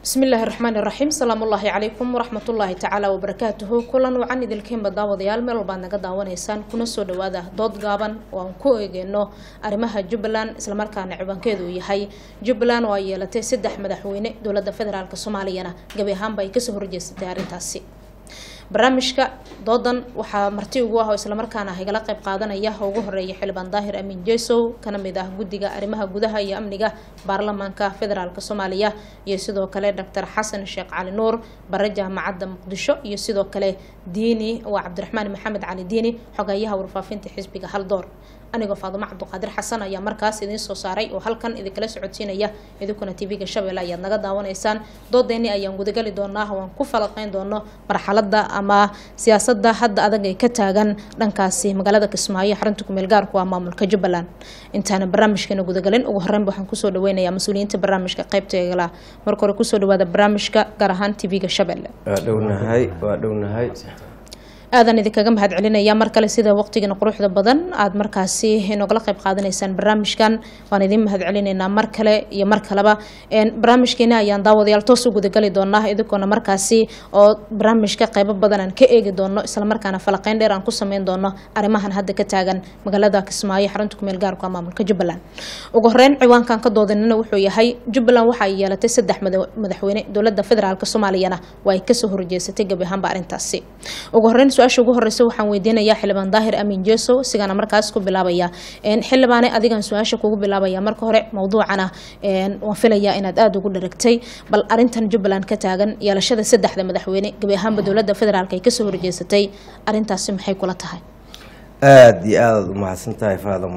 bismillaahi raxmaan iraxiim salaamullaahi calaykum waraxmatullaahi tacaala wabarakaatuhu kulan wacan idilkeenba daawadayaal meel walbaad naga daawanaysaan kuna soo dhawaada dood gaaban oo aan ku eegeyno arrimaha jubbaland islamarkaana ciwaankeedu uu yahay jubbaland oo ay yeelatay saddex madaxweyne dowladda federaalk soomaaliyana gabi ahaanba ay kasoo horjeesatay arrintaasi barnaamijka doodan waxaa marti ugu ah oo islamarkaana hagala qayb qaadanaya oo ugu horeeya xildhibaan daahir amiin jesow kana mid ah guddiga arrimaha gudaha iyo amniga baarlamaanka federaalk soomaaliya iyo sidoo kale doctor xasan sheekh cali nuur bare jaamacadda muqdisho iyo sidoo kale diini waa cabdiraxmaan maxamed cali diini xogayaha warfaafinta xisbiga haldoor anigoo faadumo cabduqaadir xasan ayaa markaas idiin soo saaray oo halkan idinkala socodsiinaya idinkuna tv-ga shabeelle ayaad naga daawanaysaan doodeeni ayaan gudagali doonaa oo aan ku falaqeyn doono marxalada ama siyaasada hadda adag ee ka taagan dhankaasi magaalada kismaayo xarunta kumeel gaarku waa maamulka jubbaland intaana barnaamijkeena gudagalin ugu horeynba waxaan kusoo dhaweynayaa mas-uuliyiinta barnaamijka qaybteegala marka hore kusoo dhawaada barnaamijka gaar ahaan tv-ga shabeelle waa dhownahay waa dhownahay aadan idinkaga mahad celinaya mar kale sida waqtigiina quruxda badan aada markaasi nogala qayb qaadanaysaan barnaamijkan waan idin mahad celinaynaa mar kale iyo mar kaleba barnaamijkeena ayaan daawadayaal toos u gudagali doonaa idinkoona markaasi oo barnaamijka qeybo badan aan ka eegi doono islamarkaana falaqeyn dheer aan ku sameyn doono arrimahan hadda ka taagan magaalada kismaayo xarunta kumeel gaarka maamulka jubbaland ugu horeyn ciwaankan ka doodanina wuxuu yahay jubbaland waxa ay yeelatay saddex madaxweyne dowlada federaalk soomaaliyana waa ay kasoo horjeesatay gabi ahaanba arrintaasi ugu horeyn su-aasha ugu horeysa waxaan weydiinayaa xildhibaan daahir amiin jesow sigaana markaas ku bilaabaya xildhibaane adigan su-aasha kugu bilaabaya marka hore mawduucana waan filayaa inaad aada ugu dharagtay bal arintan jubbaland ka taagan yeelashada saddexda madaxweyne gabi ahaanba dowlada federaalk ay kasoo horjeesatay arintaasi maxay kula tahay aada iyo aadaad umahadsan tahay faadam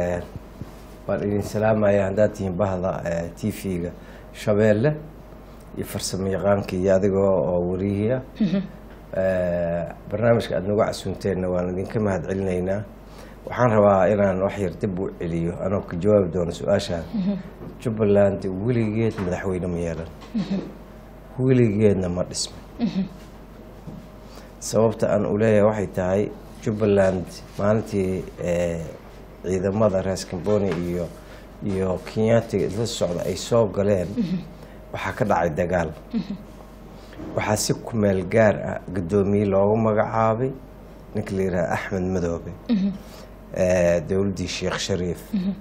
waan idin salaamaya haddaad tihiin bahda t v-ga shabeelle iyo farsamo yaqaanka iyo adigoo oo warihiia barnaamijka aada nagu casuunteenna waan idinka mahad celinaynaa waxaan rabaa inaan wax yar dib u celiyo anoo ka jawaabi doono su-aashaan jubbaland weligeed madaxweyne ma yeelan weligeedna ma dhismin sababta aan u leeyahay waxay tahay jubbaland maalintii ciidamada rees camboni iyo iyo kenyaatiga isla socda ay soo galeen waxaa ka dhacay dagaal waxaa si kumeel gaar ah guddoomiye loogu magacaabay ninka la yidhaha axmed madoobe dowladdii sheekh shariif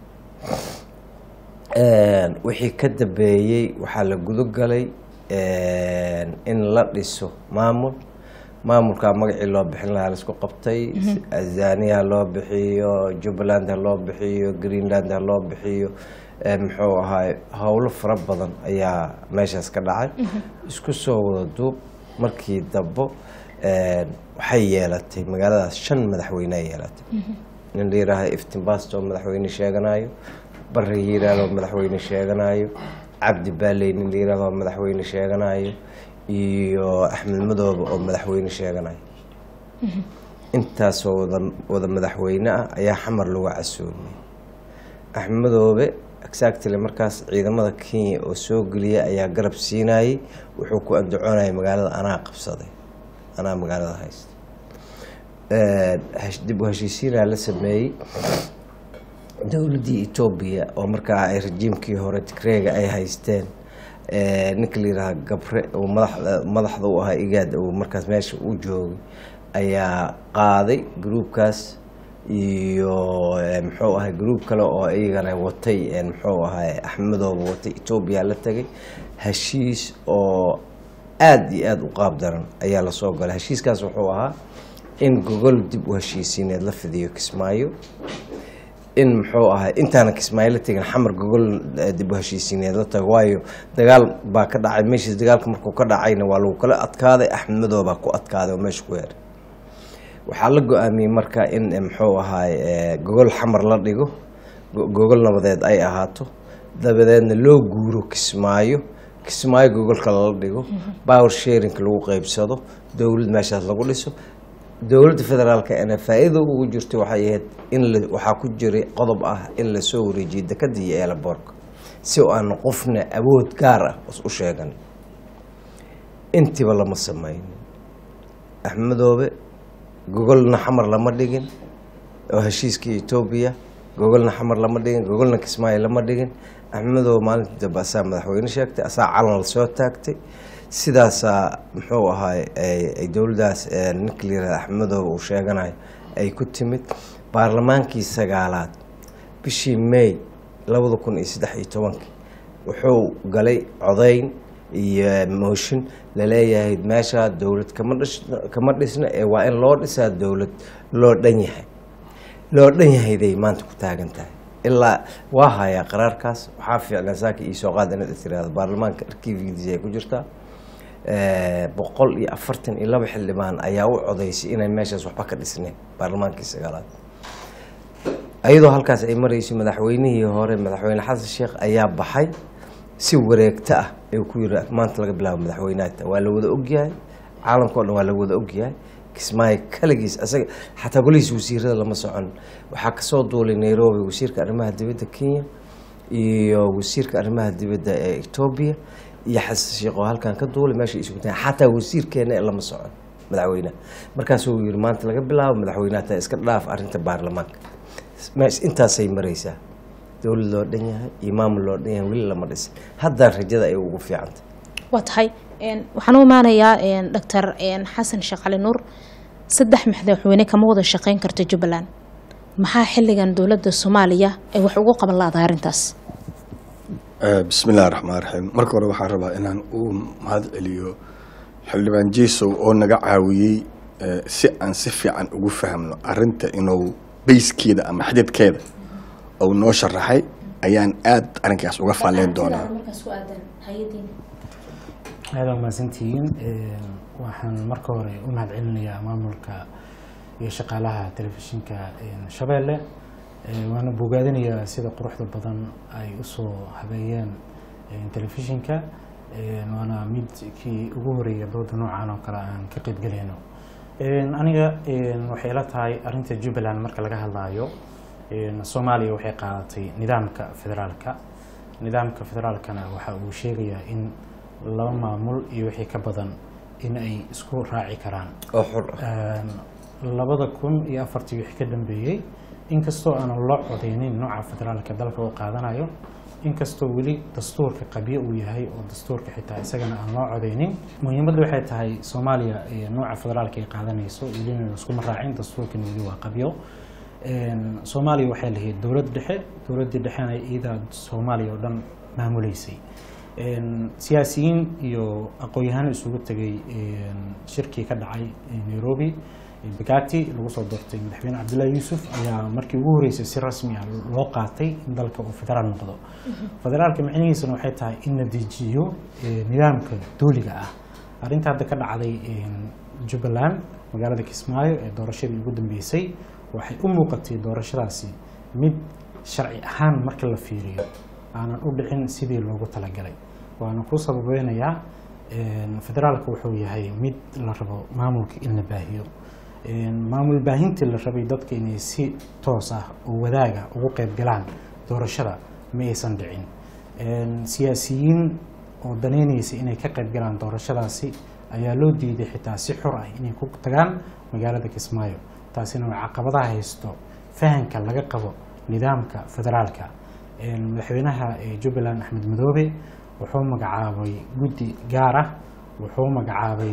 wixii ka dambeeyey waxaa la gudogalay in la dhiso maamul maamulkaa magacii loo bixin lahaa laisku qabtay azania ha loo bixiyo jubbaland ha loo bixiyo greenland ha loo bixiyo muxuu ahaay howlo fara badan ayaa meeshaas ka dhacay isku soo wada duub markii dambo waxay yeelatay magaaladaas shan madaxweynea yeelatay nin la yihaaha iftinbast oo madaxweyne sheeganayo barre yiiraal oo madaxweyne sheeganayo cabdi baaley nin la yihahdo oo madaxweyne sheeganayo iyo axmed madoobe oo madaxweyne sheeganayo intaasoo wada wada madaxweyne ah ayaa xamar lagu casuumay axmed madoobe exactly markaas ciidamada kenya oo soo geliya ayaa garab siinayay wuxuu ku andacoonayay magaalada anaa qabsaday anaa magaalada haysta dib u heshiisiinaa la sameeyey dowladdii etoobiya oo markaa ay rajiimkii hore tigreega ay haysteen ninka la yidhaha gabre oo madaxda madaxda u ahaa igaad uu markaas meesha u joogay ayaa qaaday gruubkaas iyo muxuu ahay gruub kale oo iyagana watay muxuu ahay axmedooba watay etoobiya la tegay heshiis oo aada iyo aada u qaab daran ayaa lasoo galay heshiiskaas wuxuu ahaa in gogol dib u heshiisiineed la fidiyo kismaayo in muxuu ahay intaana kismaayo la tegin xamar gogol dib u heshiisiineed la tago waayo dagaal baa ka dhacay meeshiis dagaalka markuu ka dhacayna waa lagu kala adkaaday axmed madoobaa ku adkaaday oo meesha ku yeeray waxaa la go-aamiyey marka in muxuu ahaay gogol xamar la dhigo gogol nabadeed ay ahaato dabadeedna loo guuro kismaayo kismaayo gogolka lala dhigo power sharinka lagu qeybsado dowlad meeshaas lagu dhiso dowladda federaalka ena faa-iida ugu jirta waxay ahayd in waxaa ku jiray qodob ah in lasoo wareejiyo dekada iyo eelaboorka si aan qofna awood gaar ah u sheegan intiiba lama sameynin axmedoobe gogolna xamar lama dhigin oo heshiiskii etoobiya gogolna xamar lama dhigin gogolna kismaayo lama dhigin axmedow maalintii dambe asaa madaxweyne sheegtay asaa calan la soo taagtay sidaasaa muxuu ahaay ay dowladdaas ninka la yihahda axmedow uu sheeganayo ay ku timid baarlamaankii sagaalaad bishii may labada kun iyo saddex iyo tobankii wuxuu galay codayn iyo mooshin laleeyahay meeshaa dowlad kama dhish kama dhisna ee waa in loo dhisaa dowlad loo dhan yahay loo dhan yahayday maanta ku taagan tahay ilaa waa hayaa qaraarkaas waxaa fiicnaa saaka iyo soo qaad inaad tiraahdo baarlamaanka arkiifgiisa ay ku jirtaa boqol iyo afartan iyo laba xildhibaan ayaa u codaysay inay meeshaas waxba ka dhisneen baarlamaankii sagaalaad ayadoo halkaas ay marayso madaxweynihii hore madaxweyne xasan sheekh ayaa baxay si wareegto ah ayuu ku yiri maanta laga bilaabo madaxweynaha waa la wada ogyahay caalamka o dhan waa la wada ogyahay kismaayo kaligiis asaga xataa golihiis wasiirada lama socon waxaa kasoo duulay nairobi wasiirka arrimaha dibadda kenya iyo wasiirka arrimaha dibadda ee etoobiya iyo xasan sheekh oo halkan ka duulay meesha isugu tahay xataa wasiirkeena lama socon madaxweynaha markaasuu yiri maanta laga bilaabo madaxweynaha taa iska dhaaf arrinta baarlamaanka intaasay maraysaa dowlad loo dhan yahay iyo maamul loo dhan yahay weli lama dhisin haddaa rajada ay ugu fiicantay waa tahay waxaan u imaanayaa doctor xasan sheekh cali nuur saddex madaxweyne kama wada shaqeyn karta jubbaland maxaa xilligan dowladda soomaaliya ay wax ugu qaban laadahay arrintaas bismi illahi raxmaan raxiim marka hore waxaan rabaa inaan u mahad celiyo xildhibaan jesow oo naga caawiyey si aan si fiican ugu fahmno arinta inuu bayskeeda ama xadidkeeda uu noo sharaxay ayaan aada arrinkaas uga faalleyn doonaa aada mahadsantihiin waxaan marka hore u mahad celinayaa maamulka iyo shaqaalaha telefishinka shabeelle waana bogaadinayaa sida quruxda badan ay usoo habeeyeen telefishinka waana mid kii ugu horeeya dooda noocan oo kale aan ka qeybgelayno aniga waxay ila tahay arinta jubbaland marka laga hadlaayo soomaaliya waxay qaadatay nidaamka federaalka nidaamka federaalkana waxa uu sheegayaa in laba maamul iyo wixii ka badan in ay isku raaci karaan oo xur ah labada kun iyo afartii wixii ka dambeeyey inkastoo aanan loo codeynin nooca federaalka dalka uu qaadanayo inkastoo weli dastuurka qabyo uu yahay oo dastuurka xitaa isagana aan loo codeynin muhiimadda waxay tahay soomaaliya nooca federaalka ay qaadanayso welina iskuma raacin dastuurkana weli waa qabyo soomaaliya waxay lahayd dowlad dhexe dowladdii dhexena iyadaa soomaaliya oo dhan maamuleysay siyaasiyiin iyo aqoon-yahano isugu tegay shirkii ka dhacay nairobi bagati lagu soo doortay madaxweyne cabdullaahi yuusuf ayaa markii ugu horeysay si rasmi ah loo qaatay in dalka uu federaal noqdo federaalka micnihiisuna waxay tahay in la dejiyo nidaamka dooliga ah arrinta hadda ka dhacday jubbaland magaalada kismaayo ee doorashadii ugu dambeysay waxay u muuqatay doorashadaasi mid sharci ahaan marka la fiiriyo aanan u dhicin sidii loogu talagalay waana ku sababeynayaa federaalka wuxuu yahay mid la rabo maamulka in la baahiyo maamul baahintii la rabay dadka inay si toos ah oo wadaaga ugu qeyb galaan doorashada ma aysan dhicin siyaasiyiin oo daneyneysay inay ka qeyb galaan doorashadaasi ayaa loo diiday xitaa si xor ah inay ku tagaan magaalada kismaayo taasina waa caqabadaha haysto fahanka laga qabo nidaamka federaalka madaxweynaha jubbaland axmed madoobe wuxuu magacaabay guddi gaar ah wuxuu magacaabay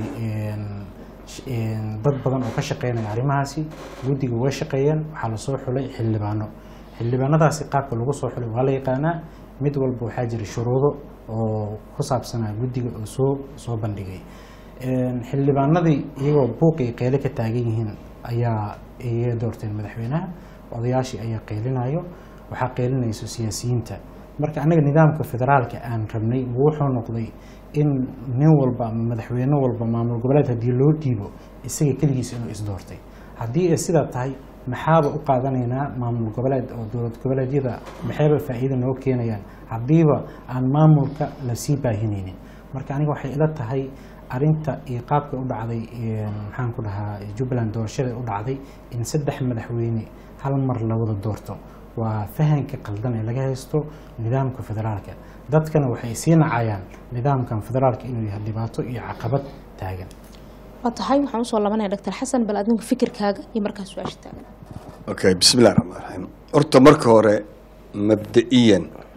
dad badan oo ka shaqeynaya arrimahaasi guddiga way shaqeeyeen waxaa lasoo xulay xildhibaano xildhibaanadaasi qaabka lagu soo xulay waa la yaqaanaa mid walba waxaa jira shuruudo oo ku saabsanaa guddiga oo soo soo bandhigay xildhibaanadii iyagoo buuqi ay qeyle ka taagan yihiin ayaa iga doorteen madaxweynaha odayaashii ayaa qeylinayo waxaa qeylinayso siyaasiyiinta marka annaga nidaamka federaalka aan rabnay wuxuu noqday in nin walba ama madaxweyne walba maamul goboleed haddii loo dhiibo isaga keligiisa inuu isdoortay haddii ay sidaa tahay maxaaba u qaadanaynaa maamul goboleed oo dowlad goboleedyada maxayba faa'iida noo keenayaan haddiiba aan maamulka lasii baahinaynin marka aniga waxay ila tahay arinta iyo qaabka u dhacday maxaan ku dhahaa jubbaland doorashada u dhacday in saddex madaxweyne hal mar la wada doorto waa fahanka qaldan ee laga haysto nidaamka federaalka dadkana waxay sii nacayaan nidaamkan federaalka inuu yahay dhibaato iyo caqabad taagan waa tahay waxaan usoo labanaya doctor xasan bal adinku fikirkaaga iyo markaa su-aasha taagan okay bismillahi raxmaan raxiim horta marka hore mabda'iyan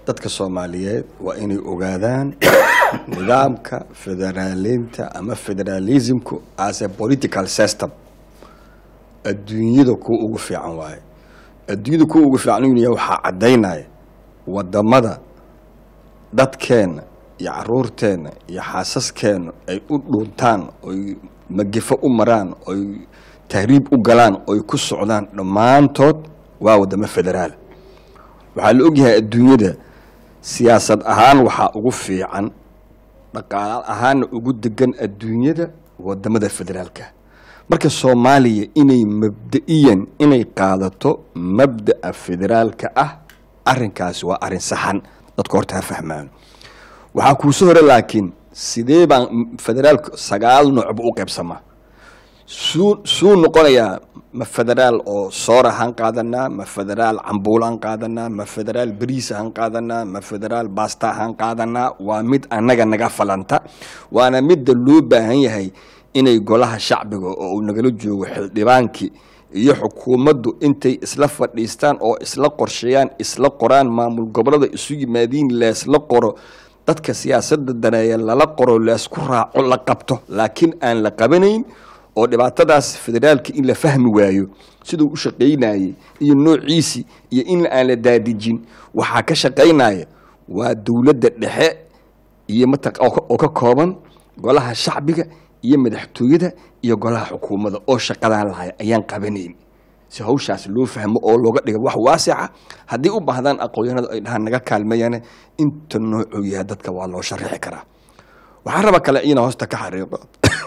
dadka soomaaliyeed waa inay ogaadaan nidaamka federaaliinta ama federalismku as a political system adduunyada kuwa ugu fiican waaye adduunyada kuwa ugu fiican inuu yahay waxaa caddaynaya wadamada dadkeenna iyo caruurteenna iyo xaasaskeenna ay u dhuuntaan oy magefo u maraan oy tahriib u galaan oy ku socdaan dhammaantood waa wadamo federaal waxaa la ogyahay adduunyada siyaasad ahaan waxaa ugu fiican dhaqaale ahaanna ugu degan adduunyada wadamada federaalka marka soomaaliya inay mabda'iyan inay qaadato mabda'a federaalka ah arinkaasi waa arin saxan dadka horta ha fahmaan waxaa kuuso hore laakiin sidee baan federaalka sagaal noocba u qaybsamaa suu suu noqonayaa ma federaal oo soor ahaan qaadanaa ma federaal cambuul aan qaadanaa ma federaal bariis ahaan qaadanaa ma federaal baasta ahaan qaadanaa waa mid annaga naga falanta waana midda loo baahan yahay inay golaha shacbiga oo uu nagala joogo xildhibaankii iyo xukuumaddu intay isla fadhiistaan oo isla qorsheeyaan isla qoraan maamul gobolada isu yimaadiin leesla qoro dadka siyaasadda daneeya lala qoro leesku raaco la qabto laakiin aan la qabanayn oo dhibaatadaas federaalka in la fahmi waayo siduu u shaqaynayey iyo noociisii iyo in aan la daadijin waxaa ka shaqaynaya waa dowladda dhexe iyo mataq oo ka kooban golaha shacbiga iyo madaxtooyada iyo golaha xukuumadda oo shaqadaan lahay ayaan qabanayn si hawshaas loo fahmo oo looga dhiga wax waasica haddii u baahdaan aqoonyahanadu ay dhahaan naga kaalmeeyaan inta noocuu yahay dadka waa loo sharaxi karaa waxaa raba kale ina hoosta ka xariiqo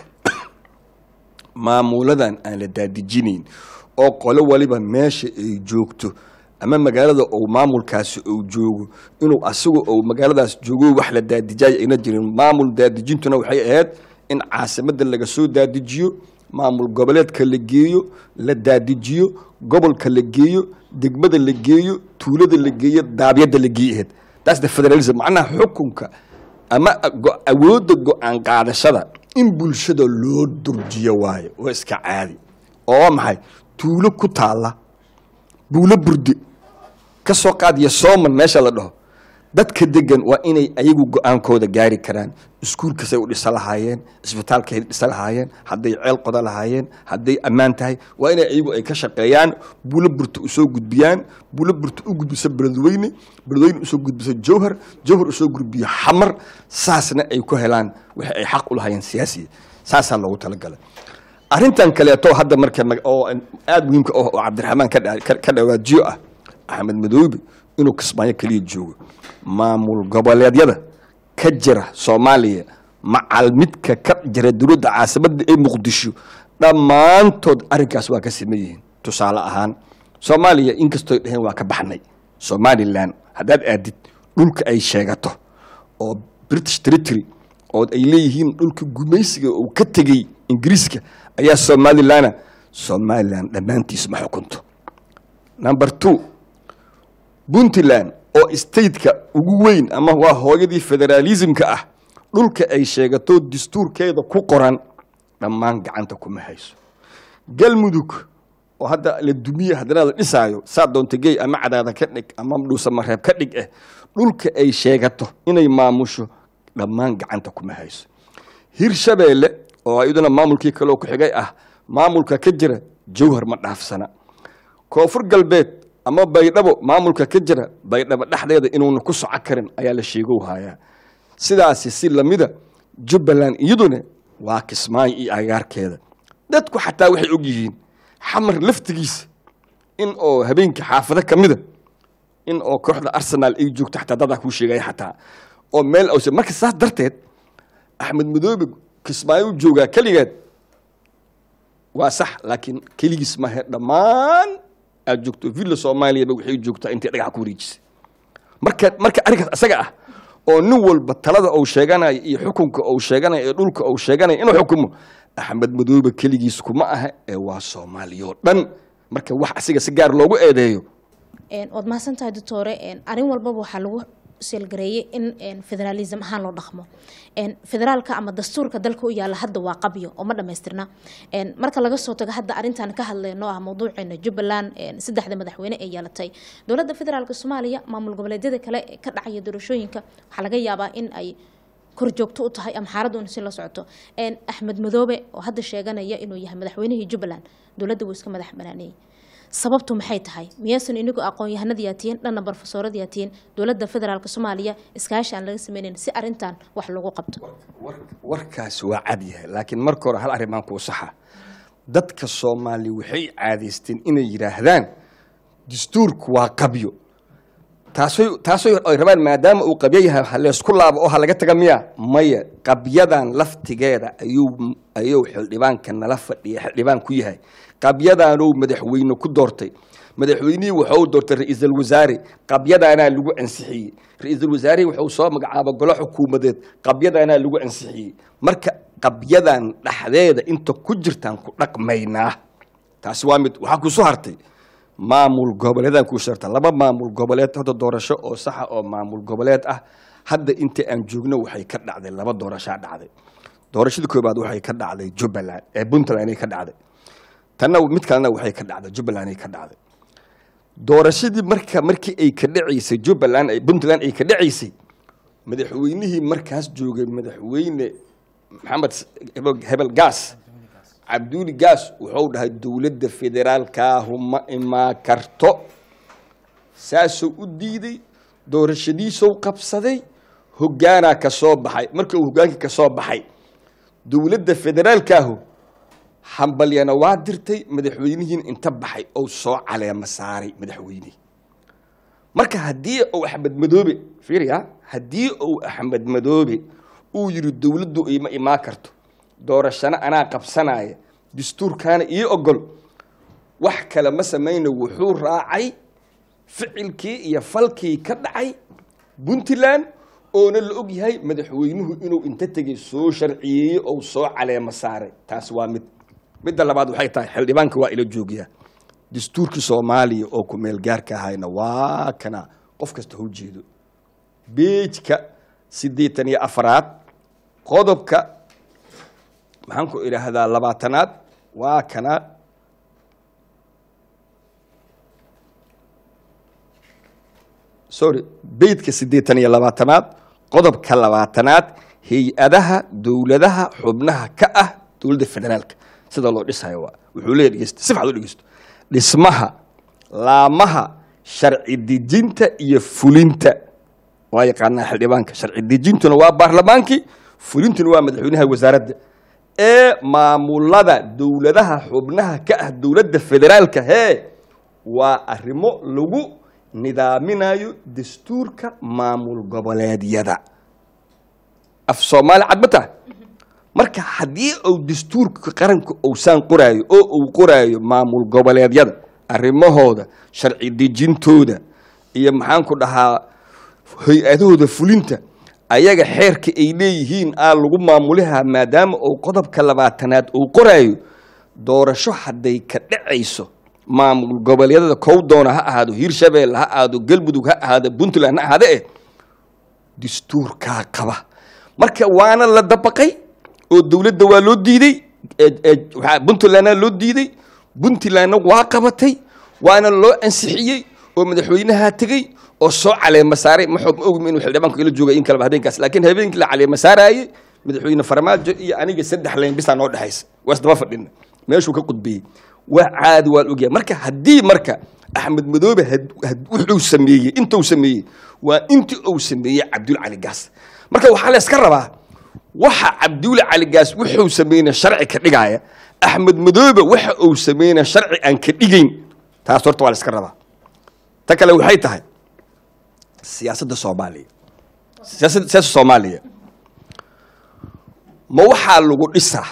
maamuladan aan la daadijinayn oo qolo waliba meesha ay joogto ama magaalada ou maamulkaasi ou joogo inuu asagu ou magaaladaas joogo wax la daadijaaya ayna jirin maamul daadijintuna waxay ahayd in caasimadda laga soo daadijiyo maamul goboleedka la geeyo la daadijiyo gobolka la geeyo degmada la geeyo tuulada la geeyo daabyadda la geeyo ahayd taas the federalism macnaha xukunka ama awoodda go-aan qaadashada in bulshada loo durjiyo waayo oo iska caadi oo maxay tuulo ku taalla buulo burde ka soo qaadiya sooman meesha la dhaho dadka degan waa inay ayagu go-aankooda gaari karaan iskuulkasay u dhisa lahaayeen isbitaalkay dhisa lahaayeen hadday ceel qoda lahaayeen hadday ammaan tahay waa inay ayagu ay ka shaqeeyaan buulo burta usoo gudbiyaan buulo burta u gudbiso beledweyne beledweyne usoo gudbiso jowhar jowhar usoo gudbiyo xamar saasna ay ku helaan wixii ay xaq u lahaayeen siyaasiya saasaa loogu talagalay arrintan kaleeto hadda marka oo aada muhiimka oo cabdiraxmaan ka dhawaajiyo ah axmed madoobe inuu kismaayo keliya joogo maamul goboleedyada ka jira soomaaliya macal midka ka jira dowladda caasimadda ee muqdisho dhammaantood arrinkaas waa ka saman yihiin tusaale ahaan soomaaliya inkastooy dhaheen waa ka baxnay somalilan haddaad aadid dhulka ay sheegato oo british territory oo ay leeyihiin dhulka gumaysiga uu ka tegey ingiriiska ayaa somalilana somalilan dhammaantiis ma xukunto number two puntland oo stateka ugu weyn ama waa hooyadii federaalismka ah dhulka ay sheegato dastuurkeeda ku qoran dhammaan gacanta kuma hayso galmudug oo hadda la dumiye haddana la dhisaayo saa doonta gey ama cadaada ka dhig ama dhuusamareeb ka dhig eh dhulka ay sheegato inay maamusho dhammaan gacanta kuma hayso hirshabeelle oo iyaduna maamulkii kaleo ku xigay ah maamulka ka jira jawhar ma dhaafsana koonfur galbeed ama baydhabo maamulka ka jira baydhabo dhexdeeda inuuna ku soco karin ayaa la sheegow hayaa sidaasi si lamida jubbaland iyaduna waa kismaayo iyo agaarkeeda dadku xataa waxay og yihiin xamar laftigiisa in oo habeenkii xaafado ka mida in oo kooxda arsenaal ay joogto xataa dadaa kuu sheegaya xataa oo meel awse marka saas darteed axmed madoobe kismaayo u joogaa keligeed waa sax laakiin keligiis mahe dhammaan aad joogto villa soomaaliyaba waxay joogtaa intay dhagaxa ku wareejisay marka marka arrinkaas isaga ah oo nin walba talada uu sheeganayo iyo xukunka uu sheeganayo iyo dhulka uu sheeganayo inuu xukumo axmed madoobe keligiis kuma aha ee waa soomaaliyoo dhan marka wax asiga si gaar loogu eedeeyo waad mahadsantahay doctore arrin walbaba waxaa lagu seelgareeyey in een, federalism ahaan loo dhaqmo Een, federaalka ama dastuurka dalka u yaala hadda waa qabyo oo ma dhamaystirna Een, marka laga soo tago hadda arrintan ka hadlayno ah mawduuceena jubbaland een, saddexda madaxweyne ee yeelatay dowladda federaalka soomaaliya maamul goboleedyada kale ee ka dhacaya doorashooyinka waxaa laga yaabaa in ay korjoogto u tahay ama xaaladdu in si la socoto Een, axmed madoobe oo hadda sheeganaya inuu yahay madaxweynihii jubbaland dowladda wuu iska madax banaaneeyey sababtu maxay tahay miyaysan inigu aqoon-yahanada yaatiyin dhanna barofesoorada yaatiyin dowladda federaalka soomaaliya iskaashi aan laga sameynayn si arrintan wax loogu qabto warkaas waa cad yahay laakiin marka hore hal arrimaan kuu saxa dadka soomaali waxay caadaysteen inay yidhaahdaan dastuurku waa qabyo taasoy taasoy ay rabaan maadaama uu qabyo yahay ha leysku laabo oo ha laga taga miya maya qabyadan laftigeeda ayuu ayuu xildhibaanka nala fadhiya xildhibaan ku yahay qabyadaanuu madaxweyne ku doortay madaxweynihii wuxuu doortay ra-iisul wasaare qabyadaanaa lagu ansixiyey ra-iisul wasaarihii wuxuu soo magacaaba golo xukuumadeed qabyadaanaa lagu ansixiyey marka qabyadan dhexdeeda inta ku jirtaan ku dhaqmaynaa taasi waa mid waxaa kuusoo hartay maamul goboleedaan kuusoo harta laba maamul goboleed hadda doorasho oo saxa oo maamul goboleed ah hadda inta aan joogno waxay ka dhacday laba doorashaa dhacday doorashada koobaad waxay ka dhacday jubbaland ee puntland ay ka dhacday tanna mid kalena waxay ka dhacday jubbaland ay ka dhacday doorashadii marka markii ay ka dhacaysay jubbaland ay puntland ay ka dhacaysay madaxweynihii markaas joogay madaxweyne maxamed hebel- hebel gaas cabduuli gaas wuxuu dhahay dowladda federaalkaahu ma imaa karto saasuu u diiday doorashadiisuu qabsaday hoggaanaa ka soo baxay markii uu hoggaankii ka soo baxay dowladda federaalkaahu hambalyana waa dirtay madaxweynihiin inta baxay ou soo caleema saaray madaxweynihii marka haddii uu axmed madoobe fiiriya haddii uu axmed madoobe uu yidhi dowladdu ima imaan karto doorashana anaa qabsanaya dastuurkaana ii ogol wax kale ma samayna wuxuu raacay ficilkii iyo falkii ka dhacay puntland oona la og yahay madaxweynuhu inuu inta tegey soo sharciyeeyey ou soo caleema saaray taas waa mid midda labaad waxay tahay xildhibaanka waa ila joogiyaa dastuurkii soomaaliya oo ku meel gaarka ahayna waa kana qof kasta hau jeedo beejka siddeetan iyo afaraad qodobka maxaan ku idhaahdaa labaatanaad waa kana sorry beydka siddeetan iyo labaatanaad qodobka labaatanaad hay-adaha dowladaha xubnaha ka ah dowladda federaalka sida loo dhisayo waa wuxuu leeyahy dhegeysta si fiican u dhegeysto dhismaha laamaha sharci dejinta iyo fulinta waa yaqaanaa xildhibaanka sharci dejintuna waa baarlamaankii fulintuna waa madaxweynaha wasaaradda ee maamulada dowladaha xubnaha ka ah dowladda federaalka hee waa arrimo lagu nidaaminayo dastuurka maamul goboleedyada af soomaali cadbata marka haddii uu dastuurka qaranka uusaan qoraayo oo uu qoraayo maamul goboleedyada arrimahooda sharci dejintooda iyo maxaan ku dhahaa hay-adahooda fulinta ayaga xeerka ay leeyihiin aa lagu maamulihaa maadaama uu qodobka labaatanaad uu qoraayo doorasho hadday ka dhacayso maamul goboleedyada kow doona ha ahaado hiirshabeelle ha ahaado galmudug ha ahaado puntland ha ahaade eh dastuurkaa qaba marka waana la dabaqay oo dowladda waa loo diiday puntlandna loo diiday puntlandna waa qabatay waana loo ansixiyey oo madaxweynaha tegey oo soo caleema saaray ma xog ma ogmi inuu xildhibaanku ila joogay in kaleba habeenkaas laakiin habeenkii la caleema saaraayey madaxweyne farmaajo iyo aniga saddex layn bisaa noo dhexaysa waa isdaba fadhina meeshuu ka qudbiyey waa caadi waa la ogyahay marka haddii marka axmed madoobe wuxuu sameeyey intuu sameeyey waa intii uu sameeyey cabdul cali gaas marka waxaa la iska rabaa waxa cabdulle cali gaas wuxuu sameynaa sharci ka dhigaaya axmed madoobe waxa uu sameynaa sharci aan ka dhigayn taas horta waa la iska rabaa ta kale waxay tahay siyaasadda soomaaliya siyaasadda siyaasadda soomaaliya ma waxaa lagu dhisaa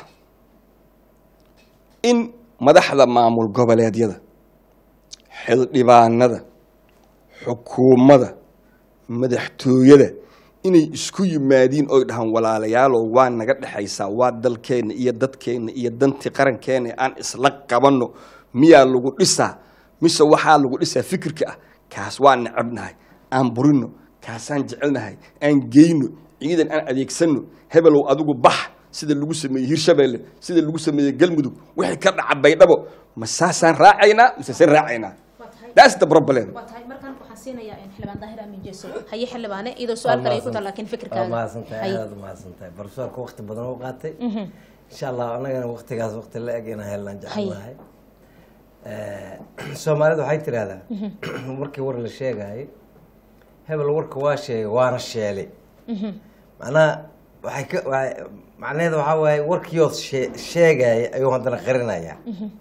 in madaxda maamul goboleedyada xildhibaanada xukuumadda madaxtooyada inay isku yimaadiin oy dhahaan walaalayaalow waa naga dhexaysaa waa dalkeenna iyo dadkeenna iyo dantii qarankeena aan isla qabanno miyaa lagu dhisaa mise waxaa lagu dhisaa fikirka ah kaas waa necabnahay aan burino kaasaan jecelnahay aan geyno ciidan aan adeegsano hebelow adigu bax sida lagu sameeyey hirshabeelle sida lagu sameeyey galmudug wixii ka dhaca baydhabo ma saasaan raacaynaa mise se raacaynaa that's the problem waa tahay markaan waxaan siinayaa xildhibaan daahir aamin jeeso haye xildhibaane iyadoo su-aal kale ay ku tahay laakiin waa fikirkaaga mahadsantahay Haye. aad mahadsantahay barsoorka waqti badan u qaatay insha allah anagana waqtigaas waqti la eg inaan helnaan jecelahay soomaalida waxay tidhahdaa markii war la sheegayo hebel warka waa sheegay waana sheelay macnaha waxay ka waa- macnaheeda waxaa waaye warkiioo shee- sheegaya ayuu haddana qarinayaa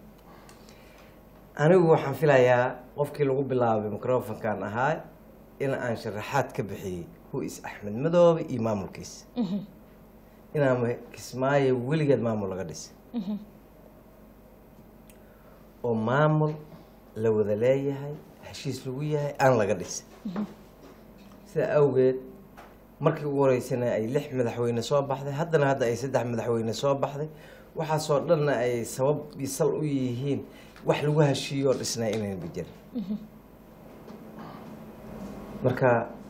anigu waxaan filayaa qofkii lagu bilaabay microfonkan ahaa in aan sharaxaad ka bixiyey huis axmed madoobe iyo maamulkiisa inaan kismaayo weligeed maamul laga dhisay oo maamul la wada leeyahay heshiis lagu yahay aan laga dhisay sidaa awgeed markii ugu horeysana ay lix madaxweyne soo baxday haddana hadda ay saddex madaxweyne soo baxday waxaasoo dhanna ay sabab iyo sal u yihiin wax lagu heshiiyo oo dhisnaa inayn bijirin marka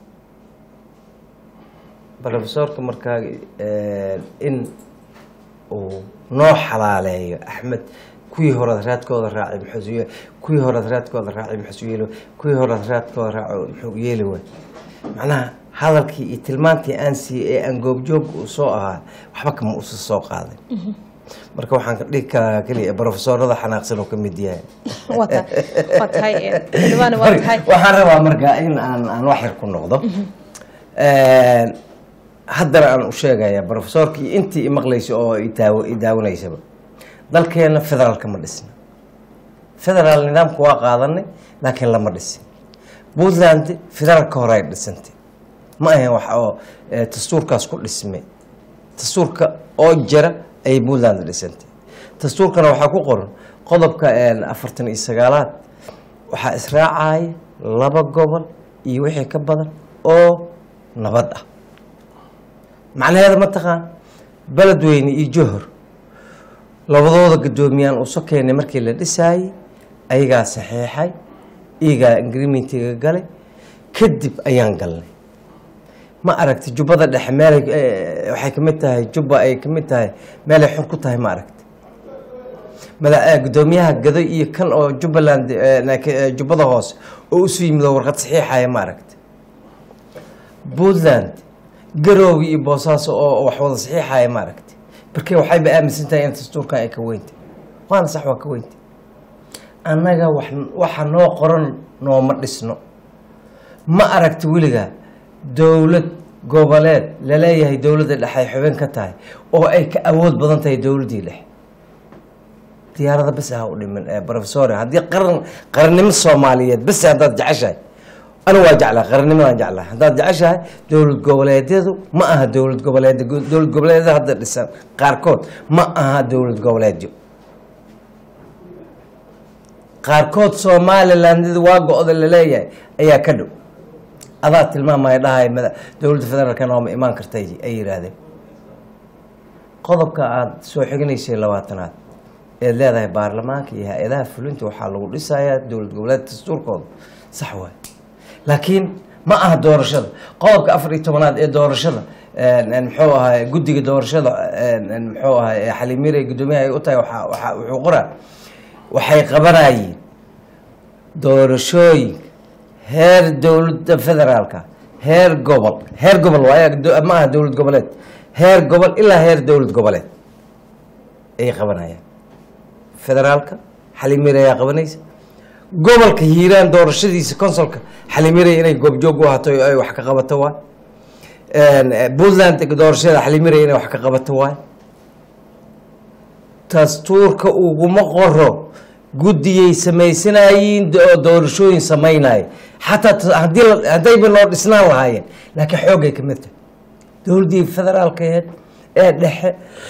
brofesorka markaa eh, in uu noo xalaaleeyo axmed kuwii horead raadkooda raacay muxuu ye- kuwii horead raadkooda raacay muxuu yeeli waay kuwii horead raadkooda raaco muxuu yeeli waay macnaha hadalkii iyo tilmaantii aan siiyey ee aan goobjoog uu soo ahaa waxba kama usa soo qaaday marka waxaan ka dhihi karaa keliya brofesorada xanaaqsan oo ka mid yahay waa tahay waa tahay xildhibaane waa tahay waxaan rabaa marka in aan aan wax yar ku noqdo haddana aan u sheegaya brofesorkii intii imaqlaysa oo idaaw- idaawanaysaba dalkeena federaalka ma dhisna federaal nidaamka waa qaadanay laakiin lama dhisin puntland federaalka hore ay dhisantay ma ahayn wax oo eh, dastuurkaas ku dhismay dastuurka oo jira ayay puntland dhisantay dastuurkana waxaa ku qoran qodobka eh, afartan iyo sagaalaad waxaa israacaya laba gobol iyo wixii ka badan oo nabad ah macnaheeda ma taqaan beledweyne iyo johor labadooda guddoomiyaan uu sokeenay markii la dhisaayey ayagaa saxeexay iyagaa agreementiga galay kadib ayaan galnay ma aragti jubbada dhexe meelay eh, waxay ka mid tahay jubba ay ka mid tahay meelay xor ku tahay ma aragti mada eh, guddoomiyaha gado iyo kan oo jubbaland eh, naak- eh, jubbada hoose oo usu yimid oo warqad saxiixaya ma aragti puntland garoogi iyo boosaaso oo wax wada saxiixaya ma aragti markii waxayba aaminsan tahay in dastuurkan ay ka weyntay waana sax waa ka weyntay annaga wax waxa noo qoran nooma dhisno ma aragti weligaa dowlad goboleed laleeyahay dowladda dhexe ay xubin ka tahay oo ay ka awood badan tahay dowladdii dhexe diyaarada bes ha u dhimin ee professor haddii qaran qarannimo soomaaliyeed bes haddaad jeceshahay anigu waa jeclaa qarannimadaan jeclaa haddaad jeceshahay dowlad goboleedyadu ma aha dowlad goboleed dowlad goboleedyada hadda dhisan qaarkood ma aha dowlad goboleedyo qaarkood somaliland waa go-da laleeyahay ayaa ka dhow adaa tilmaamaya dhahay mada dowladda federaalka nooma imaan kartay ay yidhaahdeen qodobka aada soo xiginaysay labaatanaad eed leedahay baarlamaanka iyo hay-adaha fulinta waxaa lagu dhisayaa dowlad goboleed dastuurkooda sax waay laakiin ma aha doorashada qodobka afar iyo tobanaad ee doorashada muxuu ahay guddiga doorashada muxuu ahay xaliimire guddoomiyaha ay u tahay waxaa- waxaa- wuxuu qoraa waxay qabanayeen doorashooyinka heer dowladda federaalka heer gobol heer gobol waay ma aha dowlad goboleed heer gobol ilaa heer dowlad goboleed ayay qabanayaan federaalka xaliimire ayaa qabanaysa gobolka hiiraan doorashadiisa consolka xaliimire inay goobjoog u ahato ay wax ka qabato waay puntland doorashada xaliimire inay wax ka qabato waay dastuurka uguma qoro guddiyay samaysanaayiin oo doorashooyin samaynaya xataa t- haddii la- haddayba noo dhisnaan lahaayeen laakiin xoogay ka mid tahay dowladdii federaalkeed ee dhexe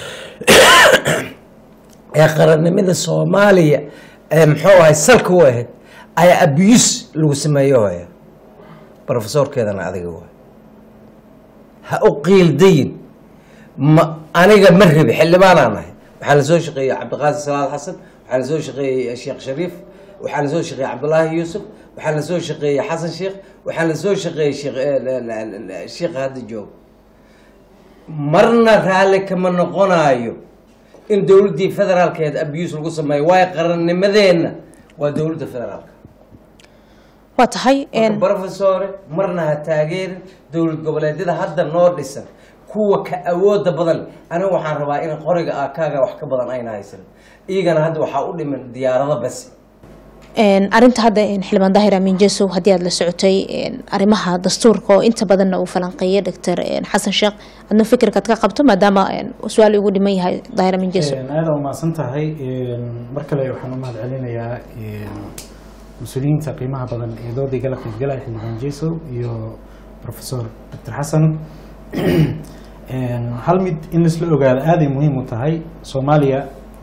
ee qarannimada soomaaliya ee muxuu ahay salka u ahayd ayaa abuse lagu sameeyo haya profesorkeedana adiga waay ha u qiildayin ma aniga ma rabi xildhibaanaan ahay waxaa la soo shaqeeyey cabdiqaasim salaad xasan waxaa la soo shaqeeyey sheekh shariif waxaa lasoo shaqeeyey cabdulaahi yuusuf waxaa lasoo shaqeeyey xasan sheekh waxaa lasoo shaqeeyey sheekh eh, la- la- la- la- sheekha hadda joog marna raalli kama noqonayo in dowladdii federaalkeed abuse lagu sameeyo waayo qarannimadeenna waa dowladda federaalka waa tahay marka brofesore marna ha taageerin dowlad goboleedyada hadda noo dhisan kuwa ka awooda badan aniga waxaan rabaa in qoriga akaaga wax ka badan ayna haysan iyagana hadda waxaa u dhiman diyaarado bas Een, arrinta hadda een, xildhibaan daahir amiin jesow haddii aad la socotay een, arrimaha dastuurka oo inta badanna uu falanqeeyay doctor een, xasan sheekh adna fikirkaad ka qabto maadaama een, su-aal ugu dhiman yahay daahir amiin jesow aada umahadsan tahay mar kale waxaan u mahad celinayaa mas-uuliyiinta qiimaha badan ee doodii gala qaybgalaya xildhibaan jesow iyo professor dr xasan hal mid in laisla ogaado aaday muhiim u tahay soomaaliya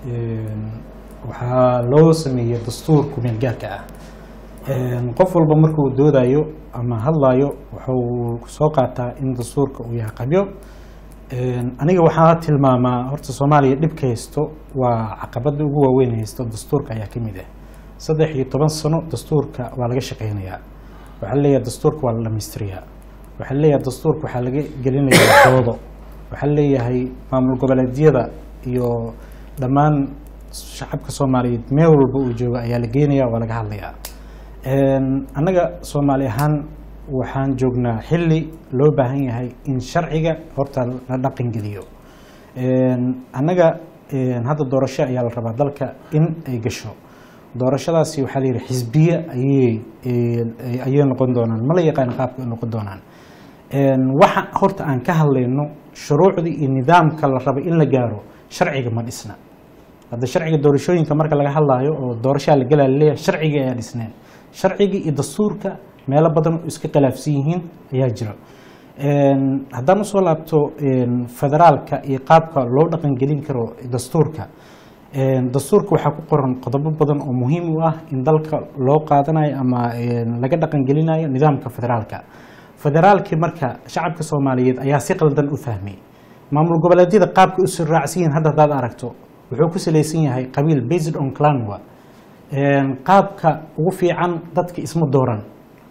waxaa loo sameeyey dastuur kumeel gaarka ah qof walba markuu doodayo ama hadlayo wuxuu soo qaataa in dastuurka uu yahay qabyo aniga waxaa tilmaamaa horta soomaaliya dhibka haysto waa caqabada ugu waaweyn haysto dastuurka ayaa kamid ah saddex iyo toban sano dastuurka waa laga shaqeynayaa waxaa leeyahay dastuurka waa la dhamaystirayaa waxaa leeyahay dastuurka waxaa laga gelinayaa doodo waxaa leeyahay maamul goboleedyada iyo dhammaan shacabka soomaaliyeed meel walba uu joogo ayaa la geenaya waa laga hadlayaa annaga soomaali ahaan waxaan joognaa xilli loo baahan yahay in sharciga horta la dhaqan geliyo annaga hadda doorasho ayaa la rabaa dalka in ay gasho doorashadaasi waxaa la yidhi xisbiye ayay ayay noqon doonaan ma la yaqaan qaabka ay noqon doonaan waxa horta aan ka hadlayno shuruucdii iyo nidaamka la raba in la gaaro sharciga ma dhisna hadda sharciga doorashooyinka marka laga hadlaayo oo doorashaa la galaa laleeyahay sharciga ayaa dhisneen sharciga iyo dastuurka meelo badan oo iska khilaafsan yihiin ayaa jira haddaan usoo laabto federaalka iyo qaabka loo dhaqangelin karo dastuurka dastuurka waxaa ku qoran qodobo badan oo muhiim u ah in dalka loo qaadanayo ama laga dhaqangelinayo nidaamka federaalka federaalkii marka shacabka soomaaliyeed ayaa si qaldan u fahmay maamul goboleedyada qaabka usoo raacsan yihiin hadda haddaad aragto wuxuu ku salaysan yahay qabiil based on clanwa qaabka ugu fiican dadka isma dooran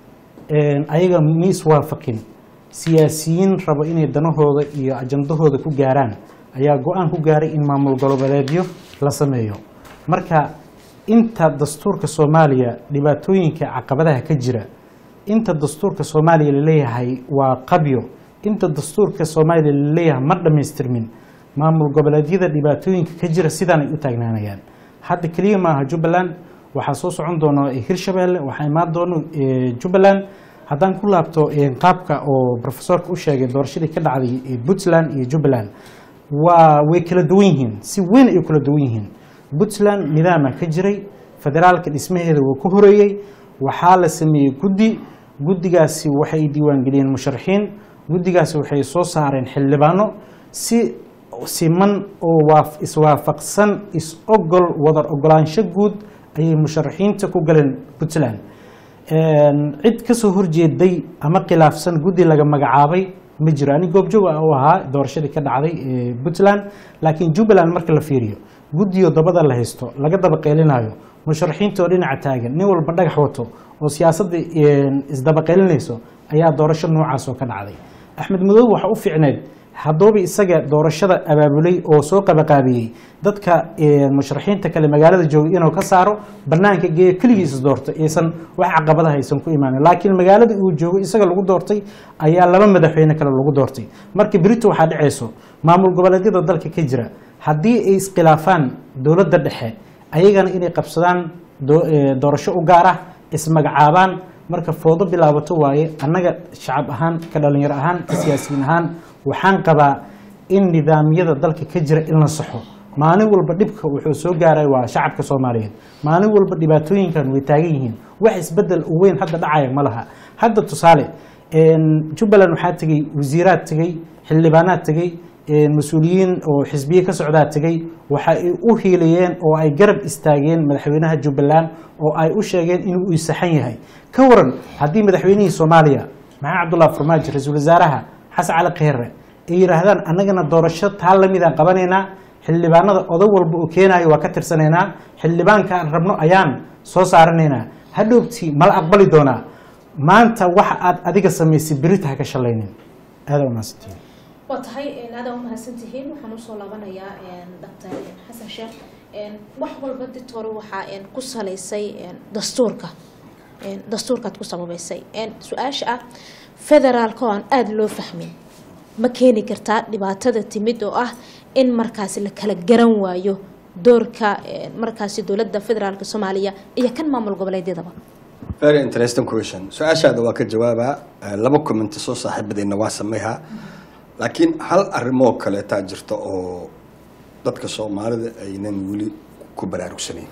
ayaga ma iswaafaqin siyaasiyiin rabo inay danahooda iyo ajandahooda ku gaaraan ayaa go-aan ku gaaray in maamul goboleedyo la sameeyo marka inta dastuurka soomaaliya dhibaatooyinka caqabadaha ka jira inta dastuurka soomaaliya laleeyahay waa qabyo inta dastuurka soomaaliya laleeyahay ma dhammaystirmin maamul goboleedyada dhibaatooyinka ka jira sidaan ay u taagnaanayaan hadda keliya maaha jubbaland waxaa soo socon doona hirshabeelle waxaa imaan doono jubbaland haddaan ku laabto qaabka oo profesorka u sheegay doorashadii ka dhacday puntland iyo jubbaland waa way kala duwan yihiin si weyn ay kala duwan yihiin puntland nidaama ka jiray federaalka dhismaheeda wuu ka horeeyey waxaa la sameeyey guddi guddigaasi waxay diiwaangeliyeen musharaxiin guddigaasi waxay soo saareen xildhibaano si siman oo iswaafaqsan is-ogol wadar ogolaansho guud ayay musharaxiinta ku galeen puntland cid kasoo horjeeday ama khilaafsan guddi laga magacaabay ma jiro ani goobjoog u ahaa doorashadii ka dhacday puntland laakiin jubbaland marka la fiiriyo guddiyo dabada la haysto laga daba qeelinayo musharaxiinta oo dhinaca taagan nin walba dhagax wato oo siyaasadda isdaba qeelinayso ayaa doorasho noocaas oo ka dhacday axmed madoobe waxa u fiicneed haddooba isaga doorashada abaabulay oo soo qabaqaabiyey dadka musharaxiinta kale magaalada joogay inuu ka saaro banaanka geeyo keligiis doorto aysan wax caqabadaha aysan ku imaanin laakiin magaalada uu joogo isaga lagu doortay ayaa laba madaxweyne kale lagu doortay marka berito waxaa dhacayso maamul goboleedyada dalka ka jira haddii ay iskhilaafaan dowladda dhexe ayagana inay qabsadaan doorasho u gaar ah ismagacaabaan marka foodo bilaabato waaye annaga shacab ahaan ka dhalinyaro ahaan ka siyaasiyiin ahaan waxaan qabaa in nidaamyada dalka ka jira in la saxo maalin walba dhibka wuxuu soo gaaray waa shacabka soomaaliyeed maalin walba dhibaatooyinkan way taagan yihiin wax isbedel u weyn hadda dhacaya ma laha hadda tusaale jubbaland waxaa tegey wasiiraad tegey xildhibaanaad tegey mas-uuliyiin oo xisbiye ka socdaa tegey waxa ay u hiilayeen oo ay garab istaageen madaxweynaha jubbaland oo ay u sheegeen inuu saxan yahay ka waran haddii madaxweynihii soomaaliya maxamed cabdullahi farmaajo ra-iisul wasaaraha xasan cali kheyre ay yidhaahdaan annagana doorasho taa lamidaan qabanaynaa xildhibaanada odag walba oo keenayo waa ka tirsanaynaa xildhibaanka aan rabno ayaan soo saaranaynaa hadhowtii mala aqbali doonaa maanta waxa aad adiga samaysay berita ha ka shalaynin aada umahadsantihiin waa tahay aada umahadsan tihiin waxaan usoo laabanayaa doctor xasan sheekh wax walba ditore waxaa ku salaysay dastuurka dastuurkaad ku sababeysay su-aasha ah federaalka oo aan aada loo fahmin ma keeni kartaa dhibaatada timid oo ah in markaasi la kala garan waayo doorka markaasi dowladda federaalka soomaaliya iyo kan maamul goboleedyadaba very interesting question su-aashaada waa ka jawaabaa Eh, laba comment soo saaxiibadeenna waa sameeyhaa laakiin hal arrimoo kaleetaa jirta oo dadka soomaalida aynan weli ku baraarugsanayn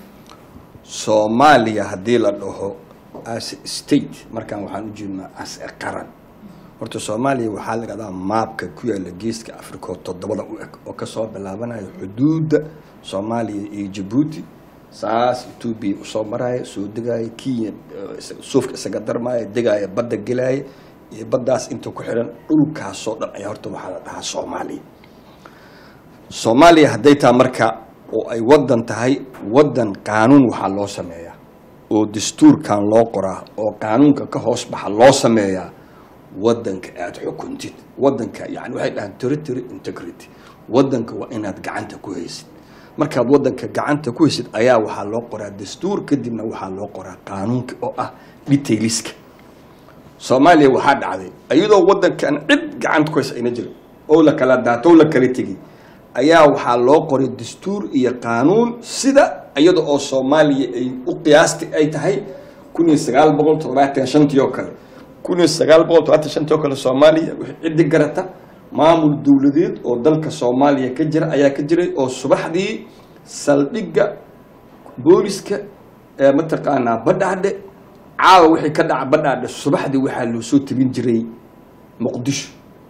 soomaaliya haddii la dhaho as a state markaan waxaan u jeednaa as a qaran horta soomaaliya waxaa la dhahdaa maabka ku yaala geeska africa oo toddobada u eg oo kasoo bilaabanayo xuduudda soomaaliya iyo jabuuti saas etoobiya usoo maraya soo degaya kenya eh, is- suufka isaga darmaya degaya badda gelaya iyo baddaas inta ku xiran dhulkaasoo dhan ayaa horta waxaa la dhahaa soomaaliya soomaaliya hadday taa marka oo ay wadan tahay wadan qaanuun waxaa loo sameeyaa oo dastuurkan loo qoraa oo qaanuunka ka hoos baxa loo sameeyaa wadanka aad xukuntid wadanka yani waxay dhahaan territory integrity wadanka waa inaad gacanta ku haysid markaad wadanka gacanta ku haysid ayaa waxaa loo qoraa dastuur kadibna waxaa loo qoraa qaanuunka oo ah detailiska soomaaliya waxaa dhacday iyadoo wadankan cid gacanta ku haysa ayna jirin oo la kala daato oo la kala tegi ayaa waxaa loo qoray dastuur iyo qaanuun sida iyada oo soomaaliya ay u qiyaasti ay tahay kun iyo sagaal boqol toddobaatan shantii oo kale kun iyo sagaal boqol toddobaatan shantii oo kale soomaaliya wixii ciddi garata maamul dowladeed oo dalka soomaaliya ka jira ayaa ka jiray oo subaxdii saldhigga booliska ee mataqaanaa badhaadhe caawa wixii ka dhaca badhaadhe subaxdii waxaa loo soo tabin jiray muqdisho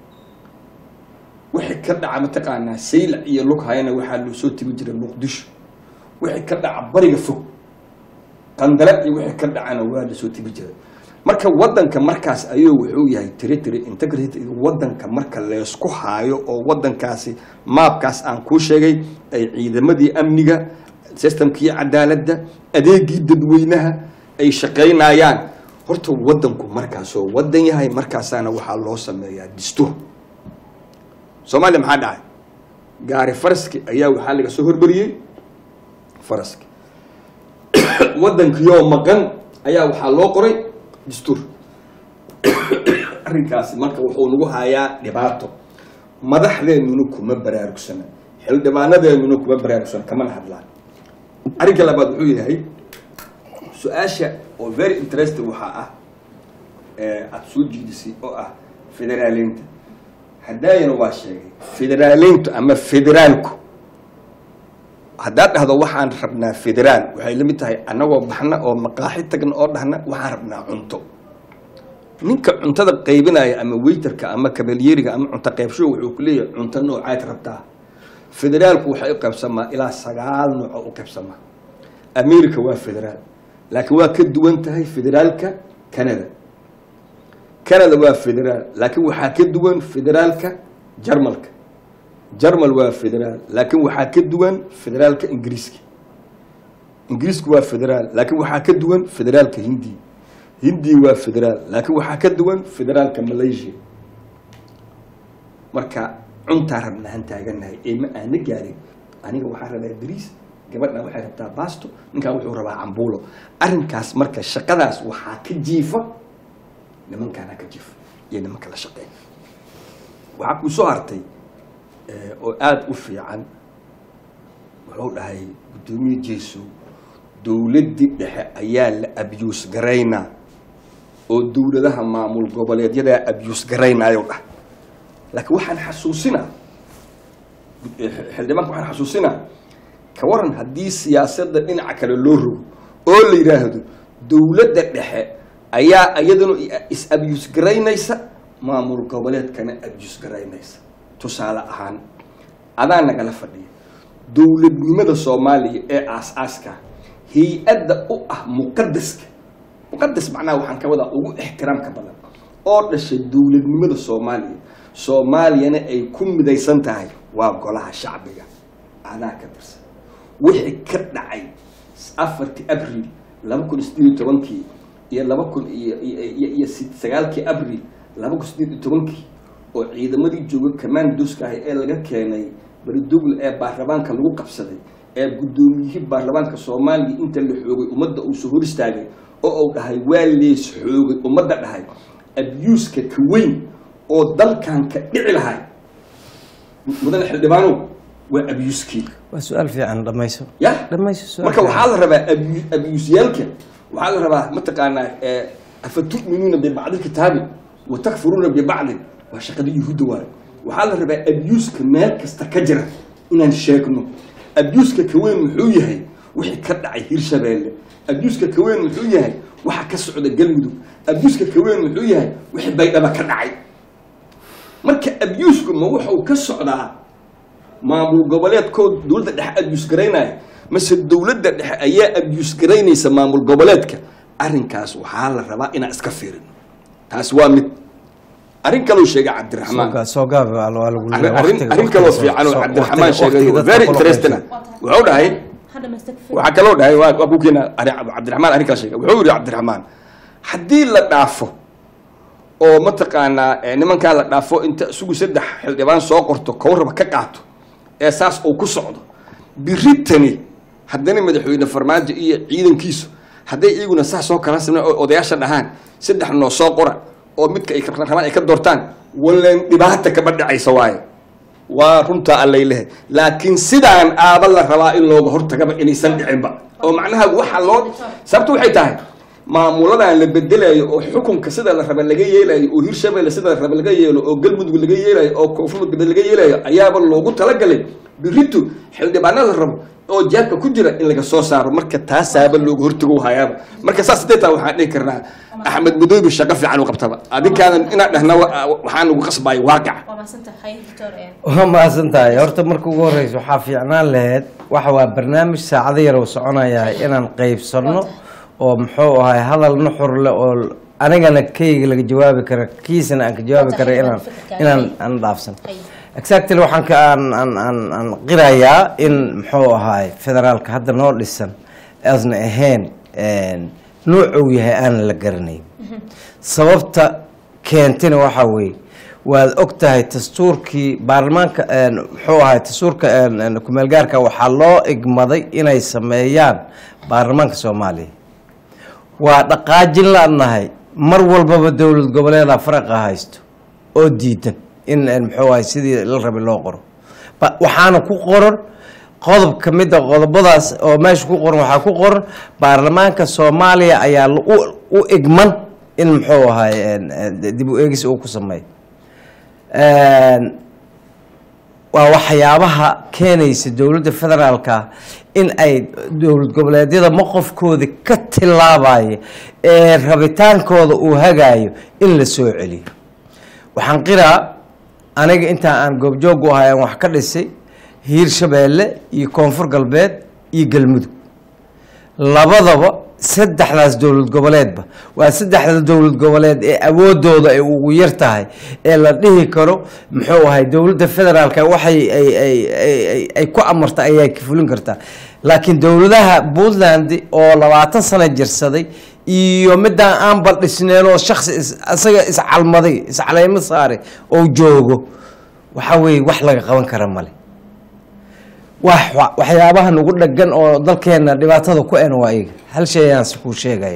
wixii ka dhaca mataqaanaa saylac iyo lughayana waxaa loo soo tabin jiray muqdisho wixii ka dhaca bariga fog qandale iyo wixii ka dhacana waa la soo tabin jiray marka wadanka markaas ayuu wuxuu yahay territory integrity wadanka marka leysku haayo oo wadankaasi maabkaas aan kuu sheegay ay ciidamadii amniga systemkii cadaaladda adeegii dadweynaha ay shaqaynayaan horta wadanku markaasoo wadan yahay markaasaana waxaa loo sameeyaa dastuur soomaaliya maxaa dhacay gaari faraski ayaa waxaa laga soo hormariyey faraski wadankiyoo maqan ayaa waxaa loo qoray dastuur arrinkaasi marka wuxuu nagu hayaa dhibaato madaxdeennuna kuma baraarugsana xildhibaanadeennuna kuma baraarugsana kamana hadlaan arrinka labaad wuxuu yahay su-aasha oo very interesting waxaa ah ee aada soo jiidisay oo ah federaaleynta haddaayana waa sheegay federaaleyntu ama federaalku haddaad dhahdo waxaan rabnaa federaal waxay la mid tahay annagoo baxna oo maqaaxi tagna oo dhahna waxaan rabnaa cunto ninka cuntada qaybinaya ama weyterka ama kabalyeeriga ama cunto qaybsho wuxuu ku leeyahay cunto noocaad rabtaa federaalku waxay u qaybsamaa ilaa sagaal nooc oo u qaybsamaa america waa federaal laakiin waa ka duwan tahay federaalka canada canada waa federaal laakiin waxaa ka duwan federaalka jarmalka jarmal waa federaal laakiin waxaa ka duwan federaalka ingiriiska ingiriisku waa federaal laakiin waxaa ka duwan federaalka hindi hindi waa federaal laakiin waxaa ka duwan federaalka malaysia marka cuntaa rabnaan taaganahay ee ma aana gaarin aniga waxaa rabaa bariis gabadha waxay rabtaa basto ninkaan wuxuu rabaa cambuulo arrinkaas marka shaqadaas waxaa ka jiifa nimankaana ka jiifa iyo nimanka la shaqeeya waxaa kuu soo hartay eh, oo aada u fiican wuxuu dhahay guddoomiye jeeso dowladdii dhexe ayaa la abyuus garaynaa oo dowladaha maamul goboleedyadaa abyuus garaynaayou dhah laakiin waxaan xasuusinaa xildhibaanka waxaan xasuusinaa ka waran haddii siyaasadda dhinaca kale loo rogo oo la yidhaahdo dowladda dhexe ayaa iyaduna is abyuus garaynaysa maamul goboleedkana abyuus garaynaysa tusaale ahaan adaa nagala fadhiya dowladnimada soomaaliya ee aas-aaska hay-adda u ah muqadaska muqadas macnaha waxaan ka wadaa ugu ixtiraamka badan oo dhashay dowladnimada soomaaliya soomaaliyana ay ku midaysan tahay waa golaha shacbiga adaa ka tirsan wixii ka dhacay afartii abril laba kun sideed iyo tobankii iyo laba kun iyo iyo- iyo iyo si- sagaalkii abril laba kun sideed iyo tobankii oo ciidamadii jooga commandoska ah ee laga keenay beridogle ee baarlamaanka lagu qabsaday ee guddoomiyihii baarlamaanka soomaaliya inta la xoogay ummadda uu soo hor istaagay oo uu dhahay waa lees xoogay ummadda dhahay abuuska ka weyn oo dalkan ka dhici lahay mudane xildhibaanow waa abuuskii waa su-aal fiican dhamayso ya dhamayso su-aal marka fiican. waxaa la rabaa abu- abuusyaalka waxaa la rabaa mataqaanaa eh, afatu'minuuna bibacdi kitaabi wa takfuruuna bibacdin waa shaqada yuhuudda waaye waxaa la rabaa abuuska meel kasta ka jira inaan sheegno abuuska ka weyn muxuu yahay wixii ka dhacay hirshabeelle abuuska ka weyn muxuu yahay waxa ka socda galmudug abuuska ka weyn muxuu yahay wixii baydhaba ka dhacay marka abuusku ma wuxuu ka socdaa maamul goboleedkood dowladda dhexe abyus garaynaya mase dowladda dhexe ayaa abyus garaynaysa maamul goboleedka arrinkaas waxaa la rabaa inaan iska fiirino taas waa mid arrin kaloo sheegay cabdiraxmaan Soo gaa- soo gaab waa waa lagu arrin leeyahay. arrin- Waqtiga- arrin kaloo waqtiga- fiican oo soo- cabdiraxmaan waqtiga- sheegay waqtiga oo dadka very kula interesting ah. qaybsan. wuxuu dhahay hadda mastakfir waxaa kaloo dhahay waa waa ku keena arrin cabdiraxmaan arrin kala sheegay wuxuu yidhi cabdiraxmaan haddii la dhaafo oo mataqaanaa eh, nimankaa la dhaafo inta isugu saddex xildhibaan soo qorto kow raba ka qaato ee saas uu ku socdo biritani haddana madaxweyne farmaajo iyo ciidankiisu hadday iyaguna saas soo kala sameen oo odayaasha dhahaan saddex noo soo qora oo midka ay rabaan ay ka doortaan walleen dhibaata kama dhacaysa waaye waa runtaa allay lehe laakiin sidaan aaba la rabaa in looga hortagaba inaysan dhicinba oo macnaha waxa loo sababtu waxay tahay maamuladan la bedelayo oo xukunka sida la raba laga yeelayo oo hirshabelle sida la raba laga yeelo oo galmudug laga yeelayo oo koonfur galbeed laga yeelayo ayaaba loogu talagalay biritu xildhibaanada la rabo oo jaabka ku jira in laga soo saaro marka taasaaba looga hortago hayaaba marka saas sideetaa waxaan dhihi karnaa axmed madoobi shaqo fiican u qabtaba adinkaadan inaad dhahna wa- waxaan ugu qasbayo waaqica waa mahadsantahay doctor een waa mahadsan tahay horta marka ugu horeysa waxaa fiicnaan lahayd waxa waa barnaamij saacado yar oo soconaya inaan qeybsano oo muxuu ahay hadal nuxur leh oo anigana keyga laga jawaabi kara kiisana aan ka jawaabi kara inaan inaan aan dhaafsan exactly waxaan ka aan aan aan aan qirayaa in muxuu ahay federaalka hadda noo dhisan aasna ahayn nuuc uu yahay aanan la garanayn sababta keentana waxaa weeye waad og tahay dastuurkii baarlamaanka muxuu ahay dastuurka kumeelgaarka waxaa loo igmaday inay sameeyaan baarlamaanka soomaaliya waa dhaqaajin laadnahay mar walbaba dowlad goboleeda faraqa haysto oo diidan in muxuu ahay sidii la rabay loo qoro Ba- waxaana ku qoran qodob ka mid a qodobadaas oo meesha ku qoran waxaa ku qoran baarlamaanka soomaaliya ayaa la- u- u igman in muxuu ahay dib u eegis uu ku sameeyo waa waxyaabaha keenaysa dowladda federaalka in ay dowlad goboleedyada maqofkooda ka tilaabaya ee rabitaankooda uu hagaayo in la soo celiyo waxaan qiraa aniga intaa aan goobjoog u ahay aan wax ka dhisay hiirshabeelle iyo koonfur galbeed iyo galmudug labadaba saddexdaas dowlad goboleedba waa saddexda dowlad goboleed ee awoodooda ay ugu yar tahay ee la dhihi karo muxuu ahay dowladda federaalka waxay ay ay ay- ay ay ku amarta ayay ka fulin kartaa laakiin dowladaha puntland oo labaatan sano jirsaday iyo midaan aan baldhisneen oo shaksi is- isaga iscalmaday iscaleymo saaray oo joogo waxa weeye wax laga qaban kara male wax wa- waxyaabaha nagu dhagan oo dalkeena dhibaatada ku en waa iga hal shay ayaan si kuu sheegaya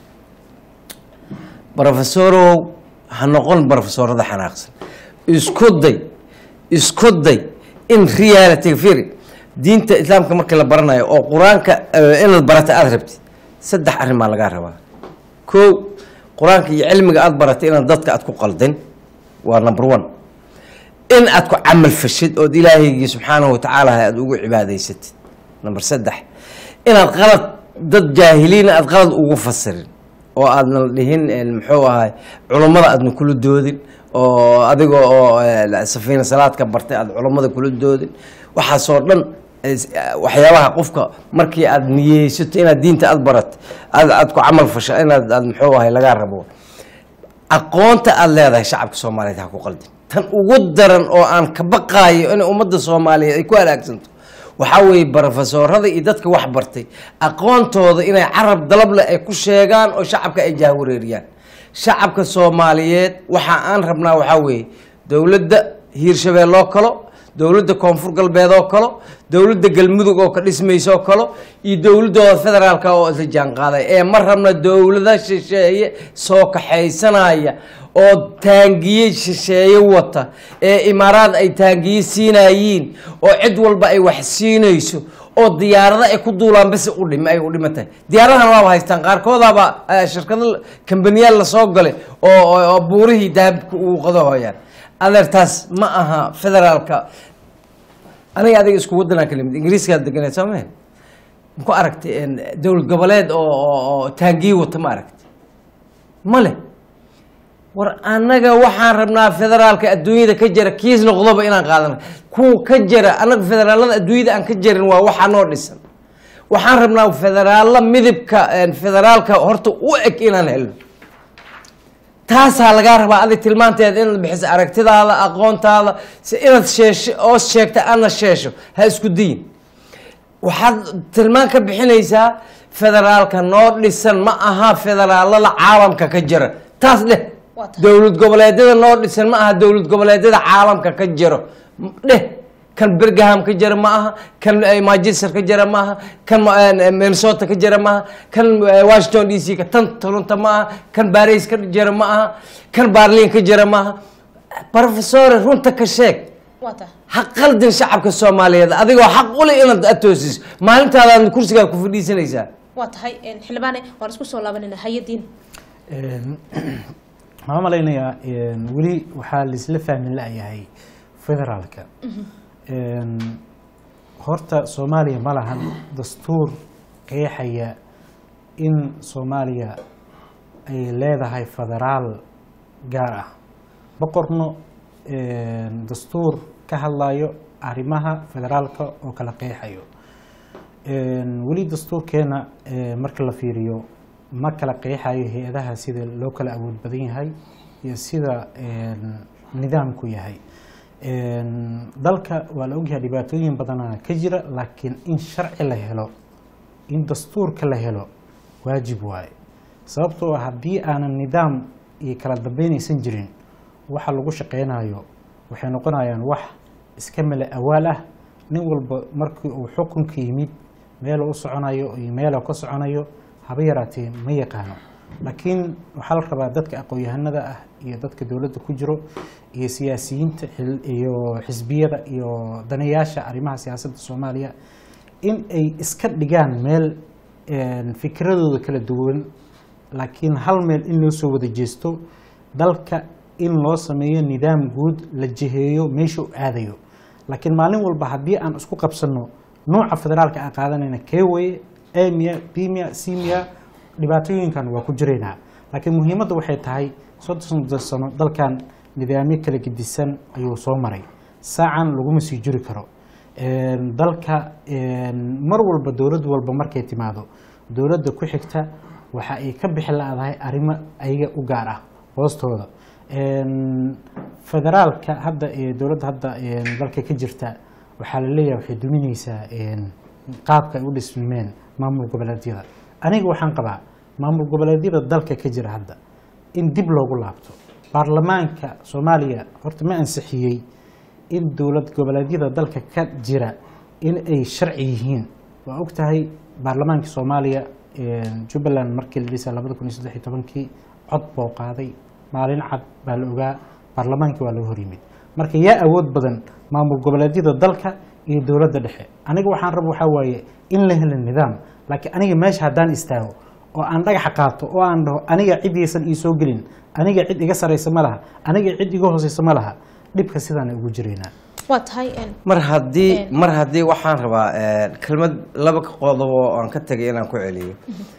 brofesorow ha noqon brofesorada xanaaqsan isku day isku day in reality firi diinta islaamka markii la baranayo oo qur-aanka eh, inaad barata aada rabtid saddex arrin baa lagaa rabaa kow qur-aanka iyo cilmiga aada baratay inaad dadka aad ku qaldin waa number one in aad ku camal fashid ood ilaahaygii subxaanahu watacaala aada ugu cibaadaysatid number saddex inaad qalad dad jaahiliina aad qalad ugu fasirin oo aadna dhihin eh, muxuu ahay culummada aadna kula doodin oo adiga oo eh, safiina salaadka bartay aad culummada kula doodin waxaasoo dhan is- waxyaabaha qofka markii aad niyeysato inaad diinta aad barat aad aad ku camal fasho inaad aad muxuu ahay lagaa rabo aqoonta aada leedahay shacabka soomaaliyeed ha ku qaldin tan ugu daran oo aan ka baqaayo in ummadda soomaaliyeed ay ku halaagsanto waxaa weeye barofesoorada iyo dadka wax bartay aqoontooda inay carab dalable ay ku sheegaan oo shacabka ay jahwareeriyaan shacabka soomaaliyeed waxa aan rabnaa waxaa weeye dowladda hiirshabelle oo kalo dowladda koonfur galbeed oo kalo dowladda galmudug oo ka dhismaysa oo kalo iyo dowladooda federaalka oo isla jaanqaaday ee ma rabna dowlada shisheeye soo kaxaysanaya oo taangiye shisheeye wata ee imaaraad ay taangiye siinayiin oo cid walba ay wax siinayso oo diyaarado ay ku duulaan basi u dhim ay u dhiman tahay diyaaradahan waaba haystaan qaarkoodaaba eh, shirkado kambaniyaal lasoo galay oo oo- oo buurihii dahabka uu qadahooyaan adeertaas ma aha federaalka aniga adiga isku wadanaa kala mid ingiriiskaad deganeed soo mahe maku aragtay en, dowlad goboleed oo oo- oo taangiye wata ma aragtay ma leh war annaga waxaan rabnaa federaalka adduunyada ka jira kiis noqdoba inaan qaadana kuwa ka jira annaga federaalada adduunyada aan ka jirin waa waxaa noo dhisan waxaan rabnaa federaalla midibka en, federaalka horta u eg inaan helno taasaa lagaa rabaa adig tilmaanteeda inaad bixiso aragtidaada aqoontaada si inaad sheesho oo sheegta aadna sheesho ha isku diyin waxaad tilmaan ka bixinaysaa federaalka noo dhisan ma aha federaalada caalamka ka jira taas dheh Waa tahay. dowlad goboleedyada noo dhisan ma aha dowlad goboleedyada caalamka ka jiro M- dheh kan birgham ka jira ma aha kan eh, manchester ka jira ma aha kan eh, minnesota ka jira ma aha kan eh, washington d c ka tan toronto ma aha kan baris ka jira ma aha kan barlin ka jira ma aha professore runta ka sheeg waa tahay ha qaldin shacabka soomaaliyeed adigoo xaq u leh inaad atoosiso maalintaadaad kursigaa ku fadhiisanaysaa waa tahay een, xildhibaane waan isku soo laabanayna hay-adiin Een, waxaan u malaynayaa een, weli waxaa laisla fahmi la-yahay federaalka Een, horta soomaaliya ma lahan dastuur qeexaya in soomaaliya ay leedahay federaal gaar ah ma qorno een, dastuur ka hadlayo arrimaha federaalka oo kala qeexayo Een, weli dastuurkeena ee, marka la fiiriyo ma kala qeexayo hay-adaha sida loo kala awood badan yahay iyo sida een, nidaamku yahay Een, dalka waa la ogyahay dhibaatooyin badana ka jira laakiin in sharci la helo in dastuurka la helo waajib waaye sababtoo ah haddii aanan nidaam iyo kala dambeynaysan jirin waxa lagu shaqeynayo waxay noqonayaan wax iska male awaal ah nin walba markii uu xukunka yimid meeluu u soconayo iyo meeluu ka soconayo haba yaraatee ma yaqaano laakiin waxaa la rabaa dadka aqoon-yahanada ah iyo dadka dowladda ku jiro iyo siyaasiyiinta xil- iyo xisbiyada iyo danayaasha arrimaha siyaasadda soomaaliya in ay iska dhigaan meel een, fikradooda kala duwan laakiin hal meel in loo soo wada jeesto dalka in loo sameeyo nidaam guud la jiheeyo meesha u aadayo laakiin maalin walba haddii aan isku qabsano nooca federaalka aan qaadanayna kee weye emia bimia simia dhibaatooyinkan waa ku jiraynaa laakiin muhiimadda waxay tahay soddon sano dalkan nidaamyo kala gedisan ayuu soo maray saacan laguma sii jiri karo Een, dalka een, mar walba dowlad walba markay timaado dowladda ku xigta waxa ay ka bixi la-dahay arrimo ayaga u gaar ah hoostooda Een, federaalka hadda ee dowladda hadda een, dalka ka jirta waxaa la leeyahay waxay duminaysaa een, qaabka ay u dhismeen maamul goboleedyada aniga waxaan qabaa maamul goboleedyada dalka ka jira hadda in dib loogu laabto baarlamaanka soomaaliya horta ma ansixiyey in dowlad goboleedyada dalka ka jira in ay sharci yihiin waa og tahay baarlamaanka soomaaliya een, jubbaland markii la dhisay labada kun iyo saddex iyo tobankii cod buu qaaday maalin cad baa la ogaa baarlamaankii waa laga hor yimid marka yaa awood badan maamul goboleedyada dalka iyo dowladda dhexe aniga waxaan raba waxaa waaye in la helo nidaam laakiin aniga meesha haddaan istaago oo aan dhagaxa qaato oo aan dhaho aniga ciddaysan ii soo gelin aniga cid iga saraysa ma laha aniga cid iga hooseysa ma laha dhibka sidaan ugu jiraynaa waa tahay een, mar haddii Een. mar haddii waxaan rabaa eh, kelmad laba qodob oo aan ka tegay inaan ku celiyo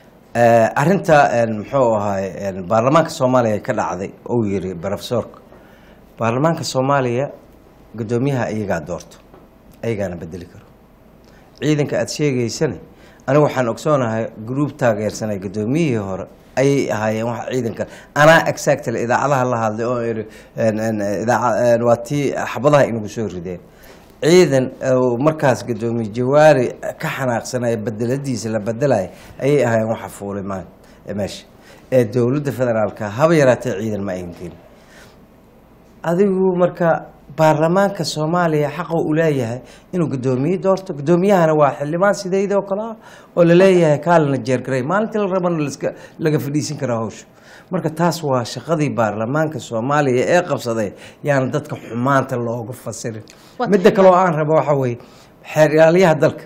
Eh, arrinta een, muxuu ahaay een, baarlamaanka soomaaliya ka dhacday uu yiri profesorka baarlamaanka soomaaliya guddoomiyaha iyagaa doorto ayagaana bedeli karo ciidanka aada sheegaysane anigu waxaan ogsoonahay gruub taageersanay guddoomiyihii hore ayay ahaayeen wax ciidanka anaa exactly idaacadaha la hadlay oo iri een, een, idaaca- een, waa tii xabadaha inagu soo rideen ciidan oo markaas gadoomiye jawaari ka xanaaqsanaya bedeladiisa la bedelaya ayay ahaayeen waxa fuulay ma meesha ee dowladda federaalka haba yaraatee ciidan ma ayn gelin adigu marka baarlamaanka soomaaliya xaqa u leeyahay inuu guddoomiye doorto guddoomiyahana waa xildhibaan sideydoo kale ah oo laleeyahay kaalina jeergaray maalintii la rabana laska laga fadhiisin karaa hawsha marka taas waa shaqadii baarlamaanka soomaaliya ee qabsaday yaana dadka xumaanta looga fasirin Waa midda tahay kale oo aan rabo waxa weeye xeeryaalayaha dalka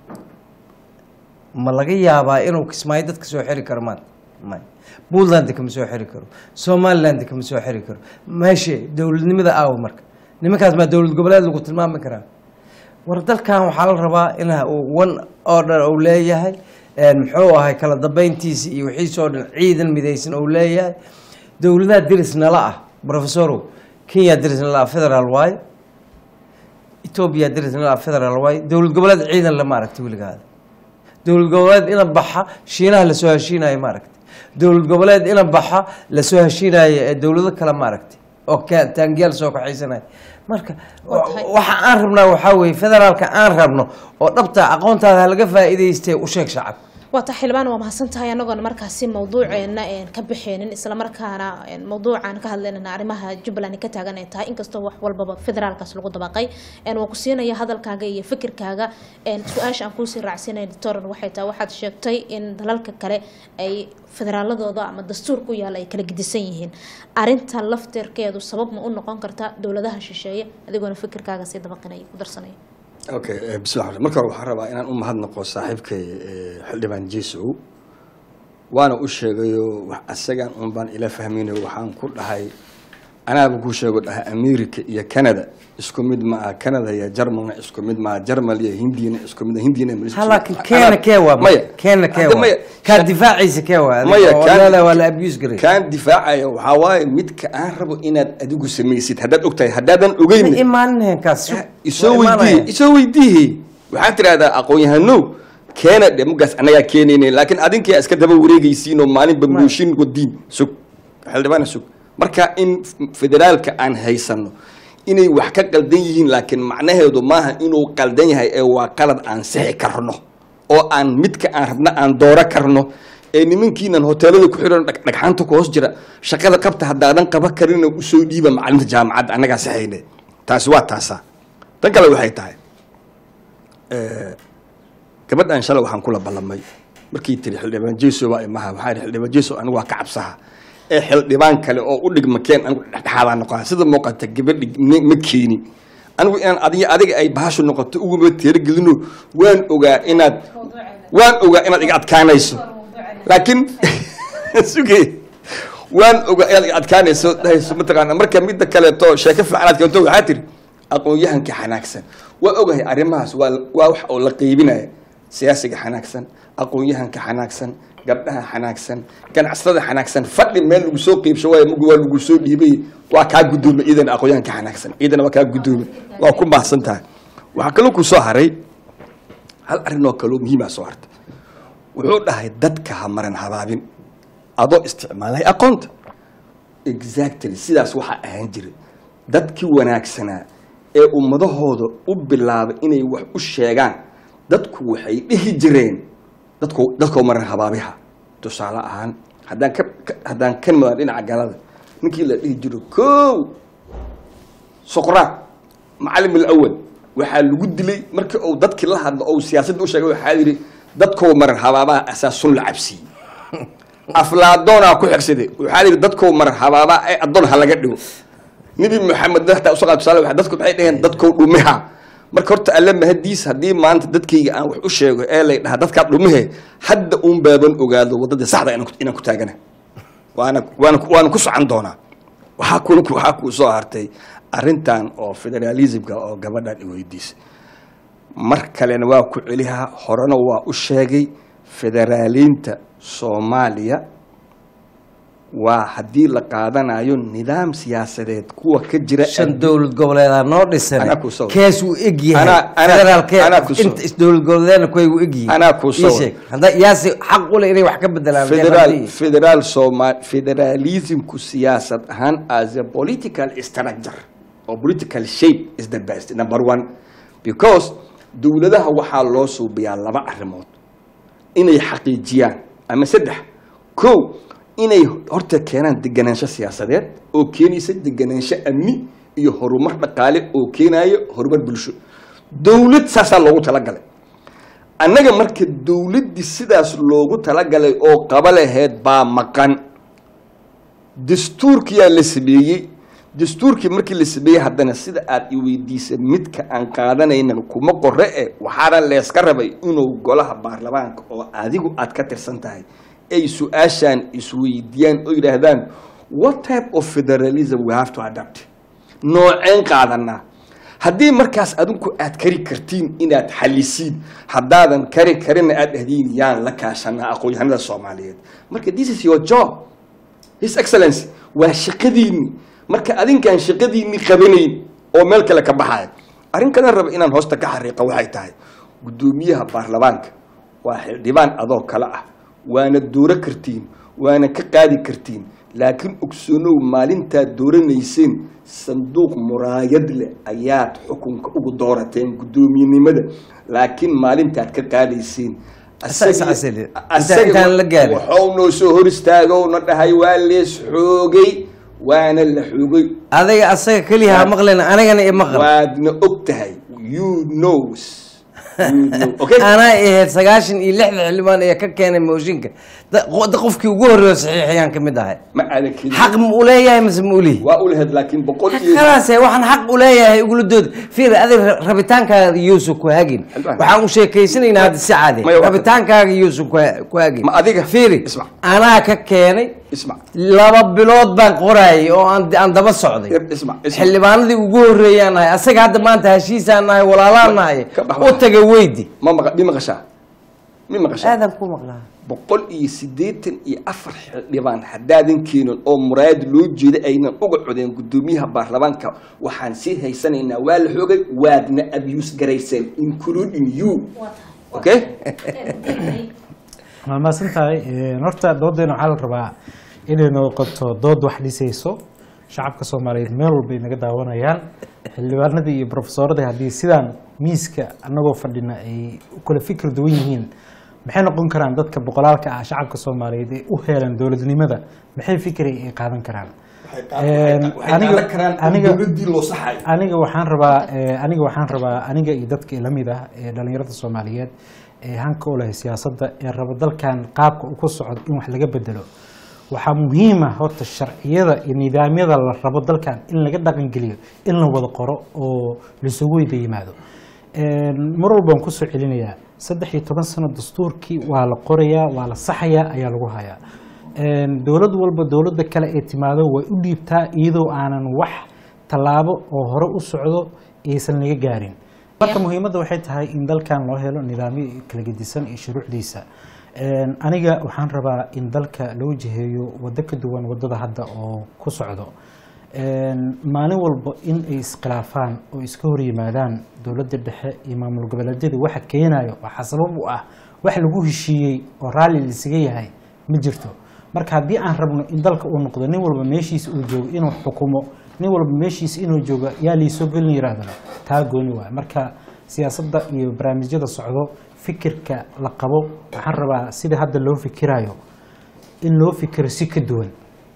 ma laga yaabaa inuu kismaayo dadka soo xiri karo maanta may puntland kama soo xiri karo somaliland kama soo xiri karo meeshe dowladnimada aawa marka nimankaas maa dowlad goboleed lagu tilmaami karaa war dalkan waxaa la rabaa in one order uu leeyahay een muxuu ahay kala dambeyntiisa iyo wixiisoo dhan ciidan midaysan uu leeyahay dowladaha diris nala ah professorow kenya diris nala ah federal waaye etoobiya diris nala ah federal waaye dowlad goboleed ciidan lama aragti weligaada dowlad goboleed ina baxa shiinaha lasoo heshiinayo ma aragti dowlad goboleed ina baxa lasoo heshiinayo ee dowlado kale ma aragti oo ka- taangiyaal soo kaxaysanaya marka Waa tahay. waxa aan rabnaa waxaa weeye federaalka aan rabno oo dhabta aqoontaada halaga faa'iidaystee u sheeg shacab waa ta xildhibaan waa mahadsan tahay anagoona markaasi mawduuceena een ka bixeenin islamarkaana een mawduucaan ka hadlaynana arrimaha jubbaland ka taagan ay tahay inkastoo wax walbaba federaalkaas lagu dabaqay een waa ku siinaya hadalkaaga iyo fikirkaaga een su-aasha aan kuusii raacsinay doctoran waxay tahay waxaad sheegtay in dalalka kale ay federaaladooda ama dastuur ku yaala ay kala gedisan yihiin arinta lafteerkeedu sabab ma u noqon karta dowladaha shisheeye adigoona fikirkaaga sii dabaqinaya ku darsanaya okay eh, bismillah ar- marka hore waxaan rabaa inaan u mahadnaqo saaxiibkay eh, xildhibaan jesow waana u sheegayo wax asagan un baan ila fahmaynayo waxaan ku dhahay anaaba ku sheego dhahay america iyo canada isku mid ma aha canada iyo jarmalna isku mid maaha jarmal iyo hindiyana isku mid hindiyana ma isku ha mid- laakiin keena kee waa maya keena kee Hadda waa maya kaa difaaciisa kee waa maya oo kaan- leedahay waa la abuse garay kaan difaacaya waxaa waaye midka aan rabo inaad adigu samaysid haddaad ogtahay haddaadan ogeyn ma imaanineen kaas isoo waa weydiiye imaanaya. isoo weydiiye waxaad tidhahdaa aqoon-yahanow keena dhe mugaas annagaa keenayne laakiin adinkaa iska daba wareegaysiin oo maalinba mooshin wadiin sug xildhibaana sug marka in f- federaalka aan haysano inay wax ka qaldan yihiin laakiin macnaheedu maaha inuu qaldan yahay ee waa qalad aan sixi karno oo aan midka aan rabna aan dooro karno ee nimankiinan hoteelada ku xiran dhag- dhagxaanta ku hoos jira shaqada qabta haddaadan qaban karina usoo dhiiba macalinta jaamacadda annagaa sixayne taasi waa taasaa tan kale waxay tahay gabadhan shalay waxaan kula ballamay markii tiri xildhibaan jeso waa imaha waxaa ihi xildhibaan jeso anigu waa ka cabsaha ee xildhibaan kale oo u dhigma keen anigu dhexdhexaadaan noqon sida muuqata gabadhi ma- ma keeni anigu inaan adiga adiga ay bahashu noqoto uguma teeragelino waan ogaa inaad waan ogaa inaad iga adkaanayso laakiin suge waan ogaa inaad iga adkaanayso dhahayso mataqaana marka midda kaleeto sheeko fiicanaad keento waxaa tiri aqoon-yahanka xanaagsan waa ogahay arrimahaas waa waa wax oo la qeybinaya siyaasiga xanaagsan aqoon-yahanka xanaagsan gabdhaha xanaagsan ganacsatada xanaagsan fadhi meel lagu soo qeybsho waayo mug waa lagu soo dhiibay waa kaa guddoomay ciidana aqoon-yahanka xanaagsan ciidana waa kaa guddoomay waa ku mahadsan tahay waxaa kaloo ku soo haray hal arrin oo kaloo muhiimaa soo harta wuxuu dhahay dadka ha maran habaabin adoo isticmaalay aqoonta exactly sidaas waxaa ahaan jiray dadkii wanaagsanaa ee ummadahooda u bilaabay inay wax u sheegaan dadku waxay dhihi jireen dadku dadkoo maran habaabiha tusaale ahaan haddaan ka ka- haddaan ka nimadan dhinaca galada ninkii la dhihi jiro kow soqraad macalim alawal waxaa lagu dilay markii uu dadkii la hadlo ou siyaasadda u sheegay waxaa yidhi dadkoo maran habaabaha asaasun la cabsiiyey aflaadoonaa ku xigsaday waxaa yidhi dadkoo maran habaabaha ee addoon ha laga dhigo nebi maxamed hataa usoo qaad tusaale waxa- dadku waxay dhaheen dadkoo dhumiha marka horta alle mahadiis haddii maanta dadkayga aan wax u sheego ee lay dhaha dadkaa dhumihe hadda uun baaban ogaado waddadii saxda inaan ku- inaan ku taagana waana waana waana ku socon doonaa waxaa kula waxaa kuu soo hartay arrintan oo federalismka oo gabadhan i weydiisay mar kalena waa ku celihaa horena waa u sheegay federaaliinta soomaaliya waa haddii la qaadanayo nidaam siyaasadeed kuwa ka jira shan dowlad goboleedaa noo dhisan Anaa kuu soo- kees uu eg yahay Anaa- anaa- federaalkee anaa kuu soo- inta isdowlad goboleedna kuway u eg yihiin Anaa kuu soo- Ii sheeg. hadda yaasi xaq u leh inay wax ka bedelaan federal federal soma federalismku siyaasad ahaan as a political structure or political shape is the best number one because dowladaha waxaa loo suubiyaa laba arrimood inay xaqiijiyaan ama saddex kow inay horta keenaan deganaansho siyaasadeed oo keenaysa deganaansho amni iyo horumar dhaqaale oo keenayo horumar bulsho dowlad saasaa loogu talagalay annaga marka dowladdii sidaas loogu talagalay oo qaba laheyd baa maqan dastuurkiyaa la sameeyey dastuurkii markii la sameeyey haddana sida aad i weydiisa midka aan qaadanayna kuma qore e waxaana leeska rabay inuu golaha baarlamaanka oo adigu aad ka tirsan tahay ay su-aashaan isweydiiyaan oo yidhaahdaan what type of federalism we have to adapt nooceen qaadanaa haddii markaas adinku aad kari kartiin inaad xalisiin haddaadan kari karina aad dhahdiin yaan la kaashanaa aqoon-yahanada soomaaliyeed marka this is your job his excellency waa shaqadiinni marka adinkaan shaqadiinni qabanayn oo meel kale ka baxaya arrin kale raba inaan hoosta ka xariiqa waxay tahay guddoomiyaha baarlamaanka waa xildhibaan adoo kale ah waana dooro kartiin waana ka qaadi kartiin laakiin ogsoonow maalintaad dooranayseen sanduuq muraayad leh ayaad xukunka ugu doorateen guddoomiyenimada laakiin maalintaad ka qaadayseen Asaga- asaga- inta- intaan la gaarin. waxuu noo soo hor istaago na dhahay waa lees xoogay waana la xoogay adiga asaga keliya ha maqlen anigana i maqal waadna og tahay you knows You know. okay anaa ahayd sagaashan iyo lixda xildhibaan ee ka keenay mooshinka da- qo- da- qofkii ugu horreeyo saxiixayaan ka mid ahay ma aadan kelin xaq ma u leeyahay mise ma u lihi waa u lahayd laakiin boqol iyo khalaase waxaan xaq u leeyahay igula dood fiir adig rabitaankaaga yuusuf ku hagin Xildhibaan. waxaan u sheekaysanaynaa hadda si caadi Maya, waa- rabitaankaaga yuusuf ku ha- ku hagin Ma adiga? fiiri Ismac. anaa ka keenay ismac laba bilood baan qorayay oo aan aan daba socday ismac ismac xildhibaanadii ugu horreeyaan nahay asaga hadda maanta heshiisaan nahay walaalaan nahay Ka bax u wax. taga weydi ma maqa mi maqashaa mi maqashaa aadan ku maqlaa boqol iyo siddeetan iyo afar xildhibaan haddaadan keenin oo muraayad loo jeeda aynan uga codeen guddoomiyaha baarlamaanka waxaan sii haysanaynaa waa la xoogay waadna abuse garayseen including you okay waa mahadsan tahay horta doodeena waxaa la rabaa inay noqoto dood wax dhisayso shacabka soomaaliyeed meel walba ay naga daawanayaan xildhibaanadii iyo profesoradii haddii sidaan miiska annagoo fadhina ay u kala fikir duwan yihiin maxay noqon karaan dadka boqolaalka ah shacabka soomaaliyeed ee u heelan dowladnimada maxay fikri ay qaadan karaan aniga aniga loo saxay aniga waxaan rabaa eh, aniga waxaan rabaa aniga iyo dadka ila mid ah ee dhalinyarada soomaaliyeed ee hanka u leh siyaasadda ee raba dalkan qaabka uu ku socdo in wax laga bedelo waxaa muhiim ah horta sharciyada iyo nidaamyada la rabo dalkan in laga dhaqangeliyo in la wada qoro oo laisugu weyda yimaado mar walbaan kusoo celinayaa saddex iyo toban sano dastuurkii waa la qorayaa waa la saxayaa ayaa lagu hayaa dowlad walba dowladda kale ee timaado way u dhiibtaa iyadoo aanan wax tallaabo oo hore u socdo aysan laga gaarin marka muhiimadda waxay tahay in dalkan loo helo nidaamyo kala gedisan iyo shuruucdiisa aniga waxaan rabaa in dalka loo jiheeyo waddo ka duwan waddada hadda oo ku socdo maalin walba in ay iskhilaafaan oo iska hor yimaadaan dowladda dhexe iyo maamul goboleedyada waxa keenayo waxaa sabab u ah wax lagu heshiiyey oo raalli laisaga yahay ma jirto marka haddii aan rabno in dalka uu noqdo nin walba meeshiisa uu joogo inuu xukumo nin walba meeshiisa inuu joogo yaa liisoo gelin yiraahdana taa gooni waay marka siyaasadda iyo barnaamijyada socdo fikirka la qabo waxaan rabaa sida hadda loo fikirayo in loo fikiro si ka duwan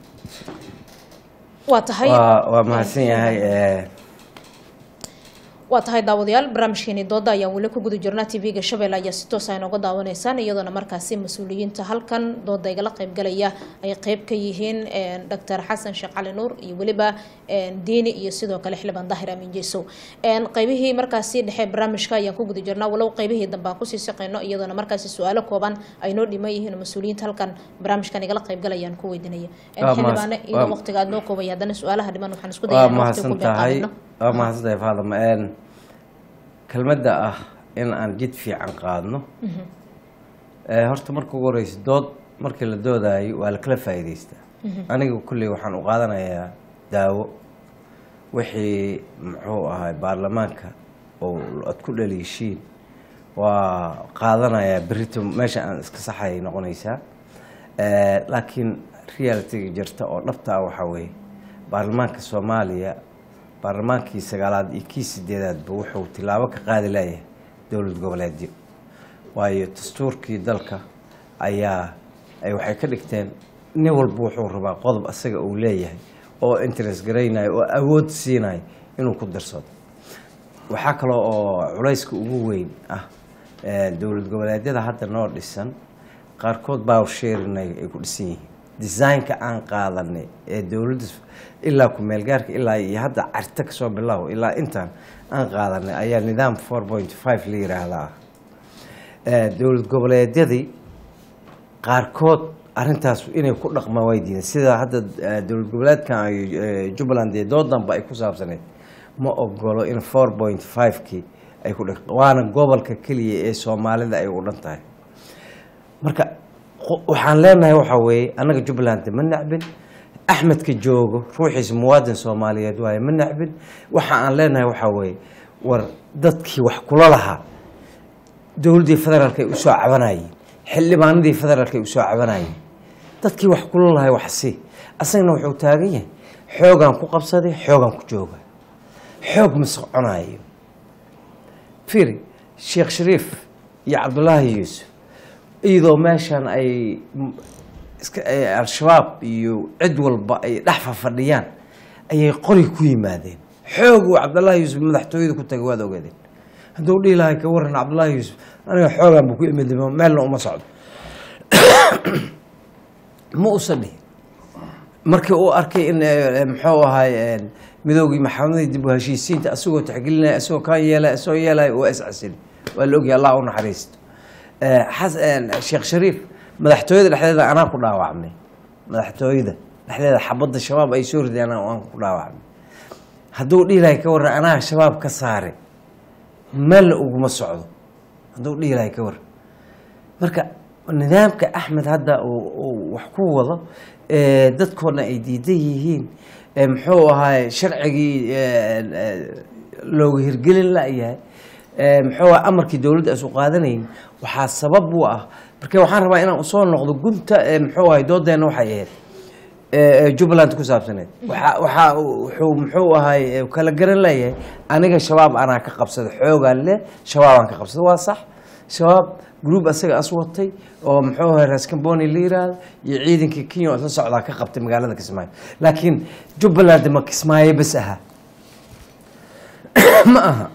waa tahay waa waa mahadsan yahay eh, waa tahay daawadayaal barnaamijkeeni dooda ayaan weli ku guda jirnaa tv-ga shabeelle ayaa si toos ah inooga daawanaysaan iyadoona markaasi mas-uuliyiinta halkan dooda igala qaybgalaya ay qeyb ka yihiin doctor xasan sheekh cali nuur iyo weliba diini iyo sidoo kale xildhibaan daahir amiin jeesow qeybihii markaasi dhexe barnaamijka ayaan ku guda jirnaa walow qeybihii dambe aan kusii shaqeyno iyadoona markaasi su-aalo kooban ay noo dhiman yihiin oo mas-uuliyiinta halkan barnaamijkan igala qaybgalayaan ku weydiinaya Waa mahadsan- xildhibaane iyadoo waa- waqtiga aad noo koobaya haddana su-aalaha dhiman waxaan isku waa dayaa in waqti mahadsan ku tahay beeqaadino waa mahadsan tahay faadama Een, kelmadda ah in aan jid fiican qaadno Eh, horta marka ugu horeysa dood markii la doodaayo waa la kala faa'iidaystaa aniga kulley waxaan u qaadanayaa daawo wixii muxuu ahay baarlamaanka oo aad ku dhaliishiin waa qaadanayaa berito meesha aan iska saxayay noqonaysaa Eh, laakiin realitiga jirta oo dhabta ah waxaa weeye baarlamaanka soomaaliya baarlamaankii sagaalaad iyo kii sideedaadba wuxuu tilaabo ka qaadi layahay dowlad goboleedyo waayo dastuurkii dalka ayaa ay waxay ka dhigteen nin walba wuxuu rabaa qodob asaga uu leeyahay oo interest garaynayo oo awood siinayo inuu ku darsado waxaa kaloo oo culayska ugu weyn ah eh, dowlad goboleedyada hadda noo dhisan qaarkood baa sheerinay ay ku dhisan yihiin designka aan qaadanay ee dowladda ilaa ku-meelgaarka ilaa iyo hadda carta kasoo bilaabo ilaa intaan aan qaadanay ayaa nidaam four point five la yiraahdaa Eh, dowlad goboleedyadii qaarkood arintaas inay ku dhaqmaan way diideen sida hadda eh, dowlad goboleedkan ay eh, jubbaland ee doodanba ay ku saabsaneyd ma ogolo in four point five-kii ay ku dhaq waana gobolka keliya ee soomaalida ay u dhan tahay marka qo- waxaan leenahay waxaa weeye annaga jubbaland ma nacbin axmedka joogo ruuxiisa muwaadin soomaaliyeed waaye ma nacbin waxa aan leenahay waxaa weeye war dadkii wax kula lahaa dowladdii federaalk ay usoo cabanayeen xildhibaanadii federaalk ay usoo cabanayeen dadkii wax kula lahay wax si asagana wuxuu taagan yahay xoogaan ku qabsaday xoogaan ku jooga xoog ma soconayo fiiri sheekh shariif iyo cabdulaahi yuusuf iyadoo meeshan ay m- iska ay al-shabaab iyo cid walba ay dhex fafadhiyaan ayay qori ku yimaadeen xoog uu cabdulaahi yuusuf madaxtooyada ku tagay waad ogaadeen hadduu dhihi lahay ka waran cabdulaahi yuusuf aniga xoogaan buu ku imid meelna uma socdo ma usan dhihin markii uu arkay in eh, muxuu ahay eh, midoogii maxamadii dib u heshiisiinta asagoo taxgelinaya asagoo kaan yeelaya asagoo yeelaya waa iscasili waa la ogyahay allah u naxariisto Eh, xas- eh, sheekh shariif madaxtooyada dhexdeeda anaa ku dhaawacmay madaxtooyada dhexdeeda xabadda shabaab ay soo rideen anaa aan ku dhaawacmay hadduu dhihi lahay ka waran anaa shabaab ka saaray meelna uguma socdo hadduu dhihi lahay ka waran marka nidaamka axmed hadda uu uu wax ku wado ee dadkoodna ay diidan yihiin ee muxuu ahaay sharcigii ee, ee, looga hirgelin la-yahay ee, muxuu ahaa amarkii dowladda isu qaadanayn waxaa sabab u ah marka waxaan rabaa inaan usoo noqdo gunta ee, muxuu ahay doodeenna waxay ahayd ee, ee, jubbaland ku saabsaneed waxaa waxaa wuxuu muxuu ahay ee, kala garan leeyahay aniga shabaab anaa ka qabsada xoogaan leh shabaabaan ka qabsada waa sax shabaab group asaga as watay oo muxuu ahay raskamboni la yiraahdo iyo ciidankii kenya oo isla socdaa ka qabtay magaalada kismaayo laakiin jubbaland ma kismaayo bas aha ma aha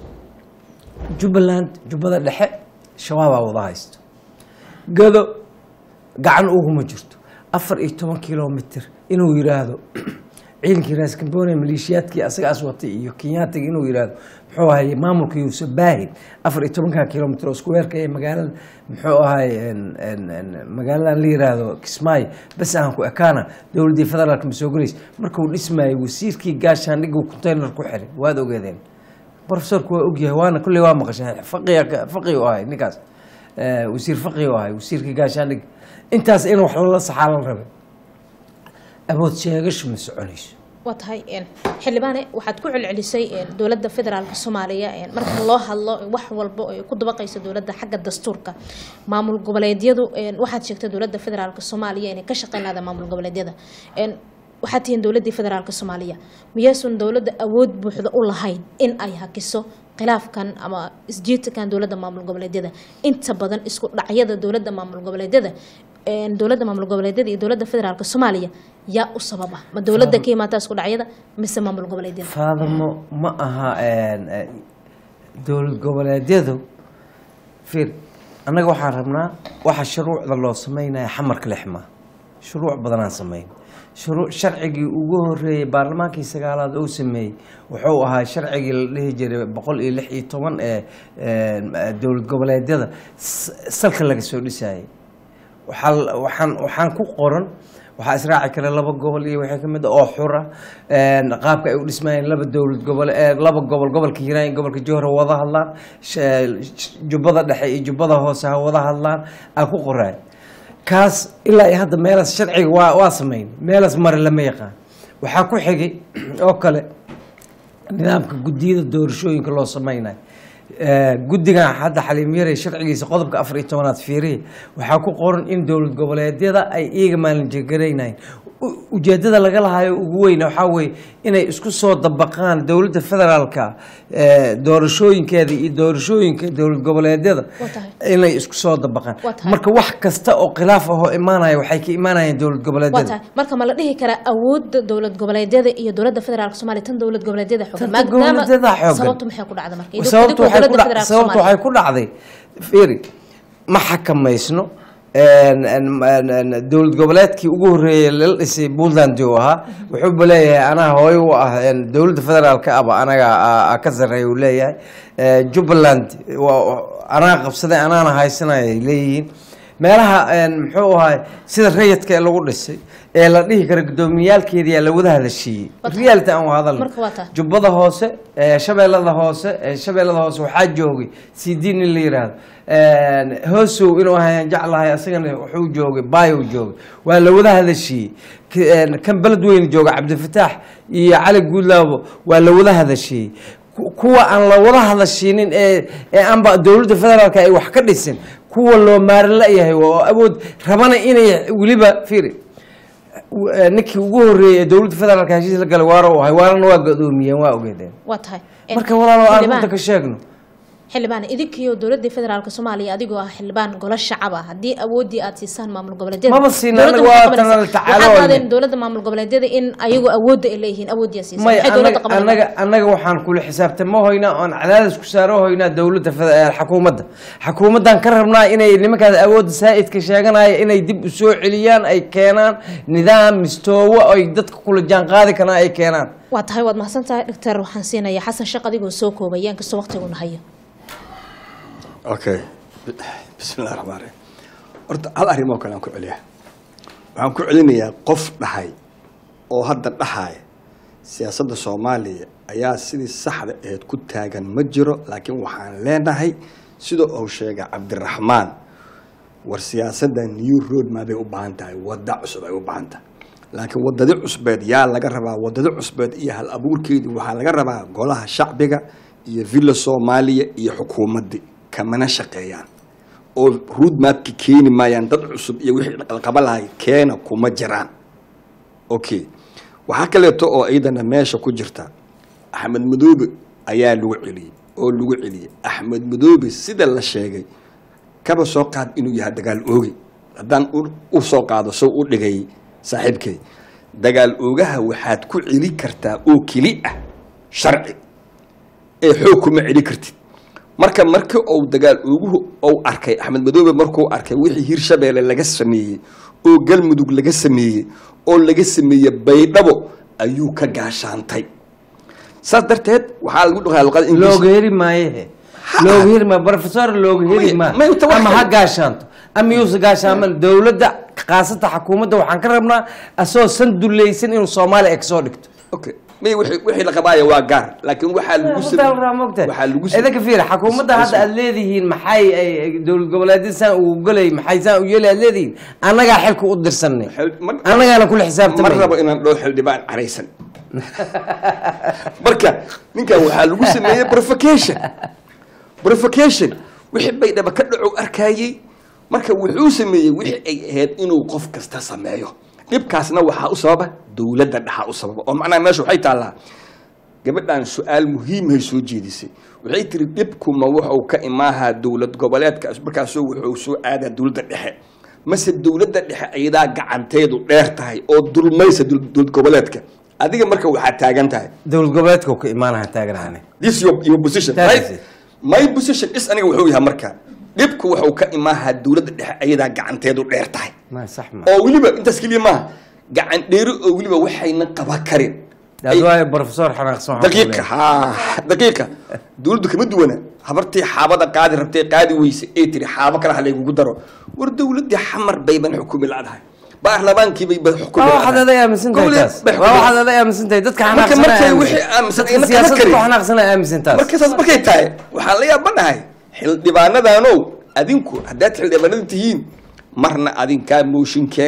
jubbaland jubbada dhexe shabaabaa wada haysto gado gacan uguma jirto afar iyo toban kilomitr inuu yiraahdo ciidankii raaskambone maleeshiyaadkii asagaas watay iyo kenyaatiga inuu yiraahdo muxuu ahay maamulka yuusuf baahin afar iyo tobanka kilomitr oo isku weerka ee magaalada muxuu ahay en- en- en magaaladan la yiraahdo kismaayo bas aan ku ekaana dowladdii federaalka ma soo gelays markuu dhismaayay wasiirkii gaashaandhiguu container ku xiray waad ogeedeen profesorku waa ogyahay waana kulley waa maqashay faqiga faqi u ahay ninkaas Eh, wasiir faqi u ahay wasiirkii gaashaandhig intaas in wax lala saxaa la rabay awood sheegashu ma soconayso waa tahay een, xildhibaane waxaad ku celcelisay een, dowladda federaalk soomaaliya een, marka loo hadlo wax walba oo ay ku dabaqayso dowladda xagga dastuurka maamul goboleedyadu een, waxaad sheegtay dowladda federaalk soomaaliya inay ka shaqeyn lahda maamul goboleedyada een, waxaad tihiin dowladdii federaalk soomaaliya miyaysun dowladda awood buuxda u lahayn in ay hakiso khilaafkan ama isjiidkan dowladda maamul goboleedyada inta badan isku dhacyada dowladda maamul goboleedyada een, dowladda maamul goboleedyada iyo dowladda federaalk soomaaliya yaa u sababa ma dowladda ka imaata isku dhacyada mise maamul goboleedyada faadamo ma aha en, eh, dowlad goboleedyadu fiir annaga waxaan rabnaa waxa shuruucda loo sameynaya xamarka lexma shuruuc badanaan sameyn shuruu sharcigii ugu horeeyey baarlamaankii sagaalaad uu sameeyey wuxuu ahaa sharcigii la dhihi jiray boqol iyo lix iyo toban ee en, dowlad goboleedyada s- salka laga soo dhisayay waxaa waxaan waxaan ku qoran waxaa israaci kara laba gobol iyo wixii kamid ah oo xura een, qaabka ay u dhismayeen laba dowlad gobol ee laba gobol gobolka hiiraan iyo gobolka jowhar ha wada hadlaan sh- sh- jubbada dhexe iyo jubbada hoose ha wada hadlaan aa ku qoraay kaas ilaa iyo hadda meelaas sharciga waa waa sameyn meelaas mare lama yaqaan waxaa ku xigay oo kale nidaamka guddiyada doorashooyinka loo sameynayo Eh, guddigan hadda xaliim yare sharcigiisa qodobka afar iyo tobanaad fiirihi waxaa ku qoran in dowlad goboleedyada ay iyaga maalinjegaraynayeen u- ujeedada laga lahayo ugu weyn waxaa weeye inay isku soo dabaqaan dowladda federaalka eh, doorashooyinkeeda iyo doorashooyinka dowlad goboleedyada Waa tahay. inay isku soo dabaqaan Waa tahay. marka wax kasta oo khilaaf ahoo imaanaya waxay ka imaanayaan dowlad waa goboleedyada tahay marka ma la dhihi karaa awoodda dowlad goboleedyada iyo dowladda federaalk soomaaliya tan dowlad goboleedyada xoogan Tan goboleedyada xoogan. sababtu maxay ku dhacda marka Idinku- sababtu idinku waxay ku dowladda dhac- federaalk sababtu soomaaliya waxay ku dhacday fiiri ma xakamaysno een, een, een, een, dowlad goboleedkii ugu horreeyay lala dhisay puntland uu ahaa wuxuuba leeyahay anaa hooyo u ah een, dowladda federaalka aba anaga a- a ka sarreeya uu leeyahay Eh, jubbaland waa- anaa qabsaday anaana haysanaya ay leeyihiin meelaha een, muxuu ahay sida rayidka ee lagu dhisay ee la dhihi kara gudoomiyaalkeediyaa la wada hadashiiyey Waa tahay. reality aan hadalno Marka waa tahay. jubbada hoose ee shabeellada hoose ee shabeellada hoose waxaa joogay cd nin la yiraahdo Een, hoosow inuu ahayaan jeclahay asagana wuxuu joogay bayow joogay waa la wada hadashiiyey K- een, kan beled weyne jooga cabdifataax iyo cali guudlaabo waa la wada hadashiiyey Ku- kuwa aan la wada hadashiinin ee ee aanba dowladda federaalka ay wax ka dhisin kuwa loo maarin la-yahay oo awood rabana inay weliba fiiri w- eh, ninkii ugu horreeyey ee dowladda federaalka heshiis la galay waara u ahay waarana waa godoomiyeen waa ogeedeen waa tahay marka walaalo aan xildhibaan- runta ka sheegno xildhibaan idinkiyo dowladda federaalk soomaaliya adigoo ah xildhibaan golo shacab ah haddii awoodii aad siisaan maamul goboleedyada Maba siina, dowladda anaga maxay waa qabanaysaa? tanala tacaalo waxaad wayne. qaadeen dowladda maamul goboleedyada in ayagu awoodda ay leeyihiin awoodii aad siisaan may maxay dowladda anaga qabanaysaa anaga anaga waxaan kula xisaabtamo hoynaa oon cadaadis ku saaro hoynaa dowladda fed- eh, xakuumadda xakuumaddan ka rabnaa inay nimankaas awoodda saa'idka sheeganaya inay dib u soo celiyaan ay keenaan nidaam mistoowo ay dadka kula jaan qaadi karaan ay keenaan waa tahay waad mahadsan tahay doctor waxaan siinayaa xasan shaq adigoo soo koobaya inkastoo waqtiguna hayo okay bismillahi raxmaan raxiim horta hal arrim oo kale aan ku celiyaa waxaan ku celinayaa qof dhahay oo hadda dhahaaya siyaasadda soomaaliya ayaa sidii saxda aheyd ku taagan ma jiro laakiin waxaan leenahay sida uu sheegay cabdiraxmaan war siyaasadda new road maa bay u baahan tahay wadda cusub ay u baahan tahay laakiin wadadi cusbeed yaa laga rabaa wadadi cusbeed iyo hal abuurkeedii waxaa laga rabaa golaha shacbiga iyo villa soomaaliya iyo xukuumaddii kamana shaqeeyaan oo road mapki keeni maayaan dad cusub iyo wixii qalqaba lahay keena kuma jiraan okay waxaa kaleeto oo iyadana meesha ku jirta axmed madoobe ayaa lagu celiyey oo lagu celiyey axmed madoobe sida la sheegay kaba soo qaad inuu yahay dagaal ooge haddaan u- u soo qaado soo u dhigay saaxiibkay dagaal oogaha waxaad ku celi kartaa oo keli ah sharci ee xoog kuma celi kartid marka markii uu dagaal ooguhu uu arkay axmed madoobe markuu arkay wixii hirshabeelle laga sameeyey oo galmudug laga sameeyey oo laga sameeyey baydhabo ayuu ka gaashaantay saas darteed waxaa lagu dhaqaa luqada ingiriis looga heri maayehe looga heri maayo professor looga heri May- maayo may tawakkal. ama ha gaashaanto ama yuusa gaashaaman dowladda khaasata xakuumadda waxaan ka rabnaa asagoo san dulleysan inuu soomaaliya ay kasoo dhigto okay may wixii wixii la qabaayo waa gaar laakiin waxaa lagu mogtahay waxaa lagu sam- idinka fiir xakuumadda hadda aad leedihiin maxay ay ay- dowlad goboleedyada saan ugu golay maxay saan u yeeli aad leedihiin annagaa xilka u dirsanay Xil- mar- annagaana kula ma xisaabtamay rabo inaan dhowr xildhibaan caraysan marka ninkan waxaa lagu sameeyey provocation provocation wixii baydhaba ka dhaco arkayey marka wuxuu sameeyey wixii ay ahayd inuu qof kasta sameeyo dhibkaasna waxaa u sababa dowladda dhaxa u sababa oo macnaha meesha waxay taallaa gabadhan su-aal muhiimhay soo jeedisay waxay tiri dhibkuma wuxuu ka imaahaa dowlad goboleedka markaasoo wuxuu soo aadaa dowladda dhexe mase dowladda dhexe ayadaa gacanteedu dheer tahay oo dulmaysa dowlad dowlad goboleedka adiga marka waxaa taagan tahay dowlad goboleedka uu ka imaanaha taaganahane this your, your position That right is it. my position is aniga wuxuu yahay marka dhibku wuxuu ka imaahaa dowladda dhexe ayadaa gacanteedu dheer tahay ma sax ma oo weliba intaas keliya maaha gacan dheeri oo weliba waxayna qaba karin daad waayo professor xanaaqsan waxaan ku daqiiqa leeyahay. ha daqiiqa dowladdu kama duwana habartii xaabada qaadi rabtay qaadi weyse ee tiri xaabo kale ha laygugu daro war dowladdii xamar bayban xukumi ladahay baarlamaankii bayba xukumi waa waxaad aday aaminsan tahay Dowlad taas bay waa xukumi waxaad aday aaminsan tahay dadka Marka xanaaqsana markay aaminsan. wixii aaminsan dadka ayna kala siyaasadda karin. ku xanaaqsana aaminsan taas marka saas markay tahay waxaan la yaabanahay xildhibaanadaanow adinku haddaad xildhibaanada tihiin marna adinkaa mooshin keena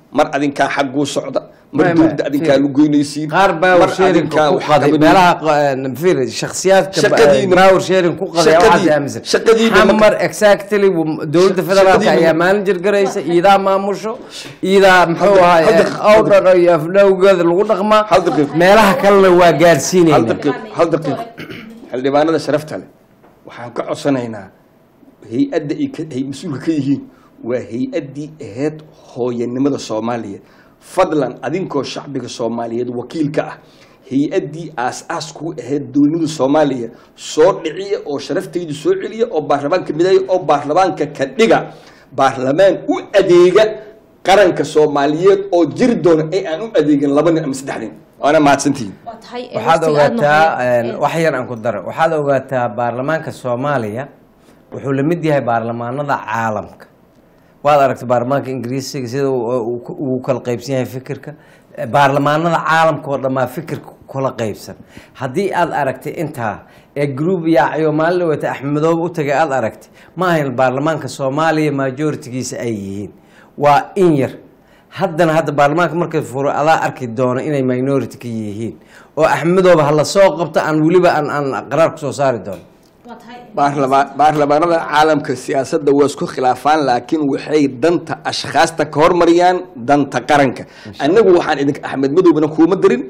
mar adinkaa xagguu socda mar Ma- ma- dowladda adinkaa fiir. lugoynaysiin qaar mar power sharing adinkaa ku wax qaday qabadin. meelaha q- fiir shakhsiyaadka Shaqadiina- power sharing ku qaday shaqadii- waxaad aaminsan shaqadiina ma- xamar exactly w- dowladda Shaq- federaalka shaqadiina ayaa ma- maalin jirgaraysa iidaa maamusho iidaa muxuu Hal ahay daqiiqo- owdhan iyo afdhowgeeda lagu dhaqmaa Hal daqiiqo. meelaha kalena waa hal gaarsiinayna daqiiq hal daqiiq xildhibaanada sharafta leh waxaan ka codsanaynaa hay-adda ay ka- ay mas-uulka ka yihiin waa hay-addii ahayd hooyanimada soomaaliya fadlan adinkoo shacbiga soomaaliyeed wakiilka ah hay-addii aas-aas kuu ahayd dowladnimada soomaaliya soo dhiciya oo sharaftaydu soo celiya oo baarlamaanka mideeya oo baarlamaanka ka dhiga baarlamaan u adeega qaranka soomaaliyeed oo jiri doona ee aan u adeegin laba nin ama saddex nin waana mahadsantihiin waa tahay ee waxaad waqtiga aad ogaataa noqday, ee, wax yar aan ku daro waxaad ogaataa baarlamaanka soomaaliya wuxuu la mid yahay baarlamaanada caalamka waad aragtay baarlamaanka ingiriisiga sida uu- uu ku- uu kala qaybsan yahay fikirka baarlamaanada caalamka oo dhammaa fikirka kula qaybsan haddii aad aragtay intaa ee group yaacayo maalin dhawata axmedoobe u tagay aad aragtay ma ahayn baarlamaanka soomaaliya majoritigiisa ay yihiin waa in yar haddana hadda baarlamaanka markay furo adaa arki doono inay minority ka yihiin oo axmedoobe ha la soo qabto aan weliba aan aan qaraar kusoo saari doono waa tahay baarlama- baarlamaanada caalamka siyaasadda waa isku khilaafaan laakiin waxay danta ashkhaasta ka hormariyaan danta qaranka annagu waxaan idinka axmed madoobena kuuma dirin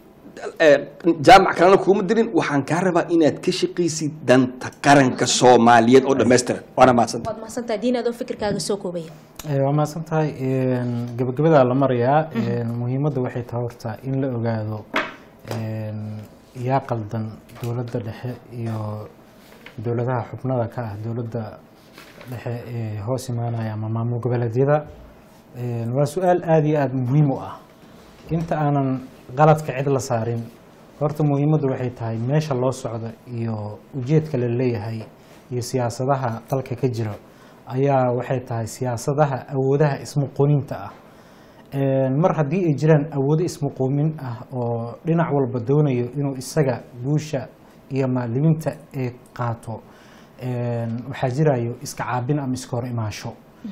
eh, jaamac kalena kuuma dirin waxaan kaa rabaa inaad ka shaqaysid danta qaranka soomaaliyeed oo dhammaystiran waana mahadsanta waad mahadsantahay diin adoo fikirkaaga soo koobaya Eh, waa mahadsan tahay Een, gabagabadaa la marayaa Een, muhiimadda waxay tahay horta in la ogaado een, yaa qaldan dowladda dhexe iyo dowladaha xubnada ka ah dowladda dhexe ee hoos imaanaya ama maamul goboleedyada Een, waa su-aal aada iyo aada muhiim u ah inta aanan qaladka cid la saarin horta muhiimaddu waxay tahay meesha loo socdo iyo ujeedka la leeyahay iyo siyaasadaha dalka ka jira ayaa waxay tahay siyaasadaha awoodaha ismuquuninta ah Een, mar haddii ay jiraan awoodo ismuquumin ah oo dhinac walba doonayo inuu isaga guusha iyo maaliminta ay qaato een, waxaa jirayo iska caabin ama iska hor imaansho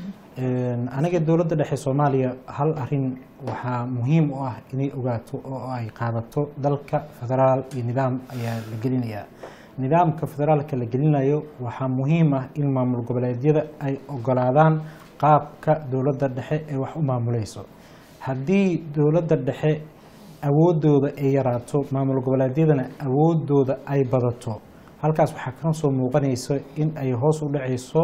Een, aniga dowladda dhexe soomaaliya hal arin waxaa muhiim u ah inay ogaato oo ay qaadato dalka federaal iyo nidaam ayaa la gelinayaa nidaamka federaalka la gelinayo waxaa muhiim ah in maamul goboleedyada ay ogolaadaan qaabka dowladda dhexe ee wax u maamuleyso haddii dowladda dhexe awoodooda ay yaraato maamul goboleedyadana awoodooda ay badato halkaas waxaa ka soo muuqanaysa in ay hoos u dhacayso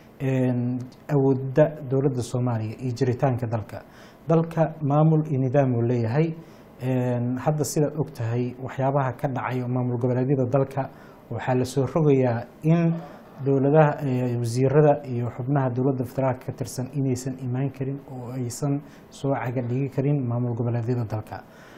een, awoodda dowladda soomaaliya iyo jiritaanka dalka dalka maamul iyo nidaam uu leeyahay Een, hadda sidaad og tahay waxyaabaha ka dhacayo maamul goboleedyada dalka waxaa la soo rogayaa in dowladaha eh, wasiirada iyo xubnaha dowladda federaalka ka tirsan inaysan imaan karin oo aysan soo caga dhigi karin maamul goboleedyada dalka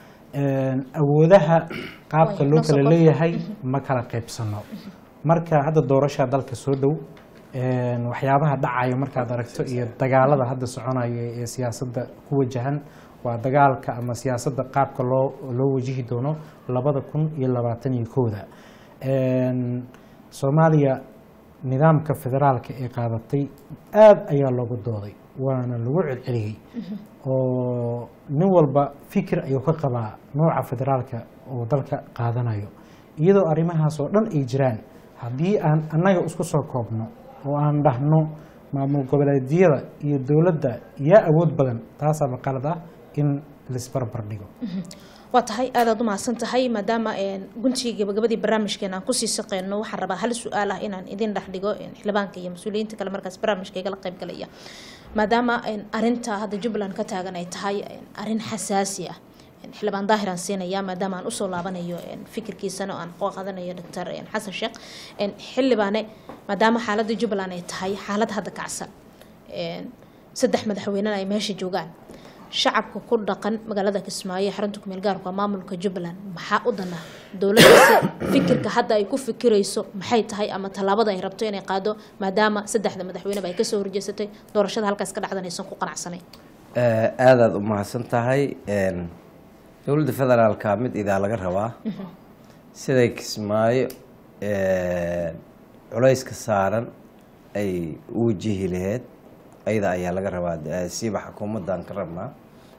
Een, awoodaha qaabka Way, loo noo soo kala qof. leeyahay ma kala qaybsano marka hadda doorasha dalka soo dhow een, waxyaabaha dhacayo markaad aragto iyo dagaalada hadda soconaya ee siyaasadda ku wajahan waa dagaalka ama siyaasadda qaabka loo loo wajihi doono labada kun iyo labaatan iyo kooda Een, soomaaliya nidaamka federaalka ee qaadatay aada ayaa looga dooday waana lagu celceliyey oo nin walba fikir ayuu ka qabaa nooca federaalka oo dalka qaadanayo iyadoo arrimahaas oo dhan ay jiraan haddii aan annaga isku soo koobno oo aan dhahno maamul goboleedyada iyo dowladda yaa awood badan taasaaba qalad ah in laisbarbar dhigo waa tahay aadaad u mahadsan tahay maadaama een, guntigii gabagabadii barnaamijkeena aan kusii shaqeyno waxaan rabaa hal su-aal ah inaan idin dhex dhigo een, xildhibaanka iyo mas-uuliyiinta kale markaas barnaamijka igala qayb galaya maadaama een, arinta hadda jubbaland ka taagan ay tahay een, arin xasaasi ah een, xildhibaan daahir aan siinaya maadaama aan usoo laabanayo een, fikirkiisana oo aan qoo qaadanayo doctor een, xasan sheekh een, xildhibaane maadaama xaaladda jubbaland ay tahay xaalad hadda kacsan een, saddex madaxweynena ay meesha joogaan shacabka ku dhaqan magaalada kismaayo ee xarunta kumeel gaarka waa maamulka jubbaland maxaa u dana dowladdaasi fikirka hadda ay ku fikirayso maxay tahay ama tallaabada ay rabto inay qaado maadaama saddexda madaxweyneba ay kasoo horjeesatay doorashada halkaas ka dhacdan aysan ku qanacsanayn Eh, aadaad u mahadsan tahay Een, dowladda federaalka mid idaa laga rabaa siday kismaayo een, culayska saaran ay u wajihi laheyd ayada ayaa laga rabaa eh, siiba xukuumaddan ka rabnaa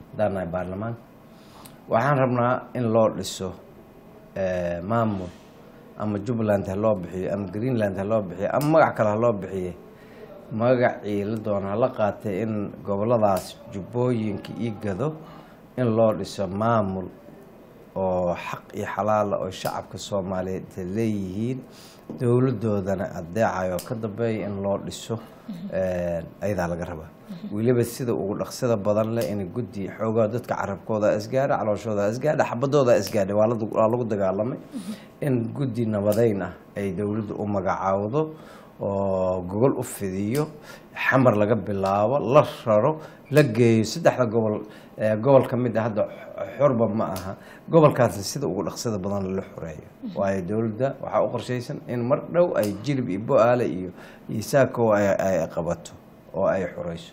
haddaan nahay baarlamaanka waxaan rabnaa in loo dhiso eh, maamul ama jubbaland ha loo bixiyo ama greenland ha loo bixiyo ama magac kale ha loo bixiye magacii la doona hala qaatay in goboladaas jubbooyinka iyo gado in loo dhiso maamul oo xaq iyo xalaala oo shacabka soomaaliyeed ay leeyihiin dowladoodana adeecayo ka dambeeya in loo dhiso eh, ayadaa laga rabaa weliba sida ugu dhaqsida badan leh in guddi xoogaa dadka carabkooda isgaadha calooshooda isgaadha xabadooda isgaadha waa la- waa lagu dagaalamay in guddi nabadeyn ah ay dowladdu u magacaawdo oo gogol u fidiyo xamar laga bilaabo la raro la geeyo saddexda gobol eh, gobol ka mid a hadda xorba ma aha gobolkaasna sida ugu dhaqsida badan la xoreeyo waayo dowladda waxaa u qorshaysan in mar dhow ay jilib iyo bo-aale iyo iyo saako ay ay qabato oo ay xoreyso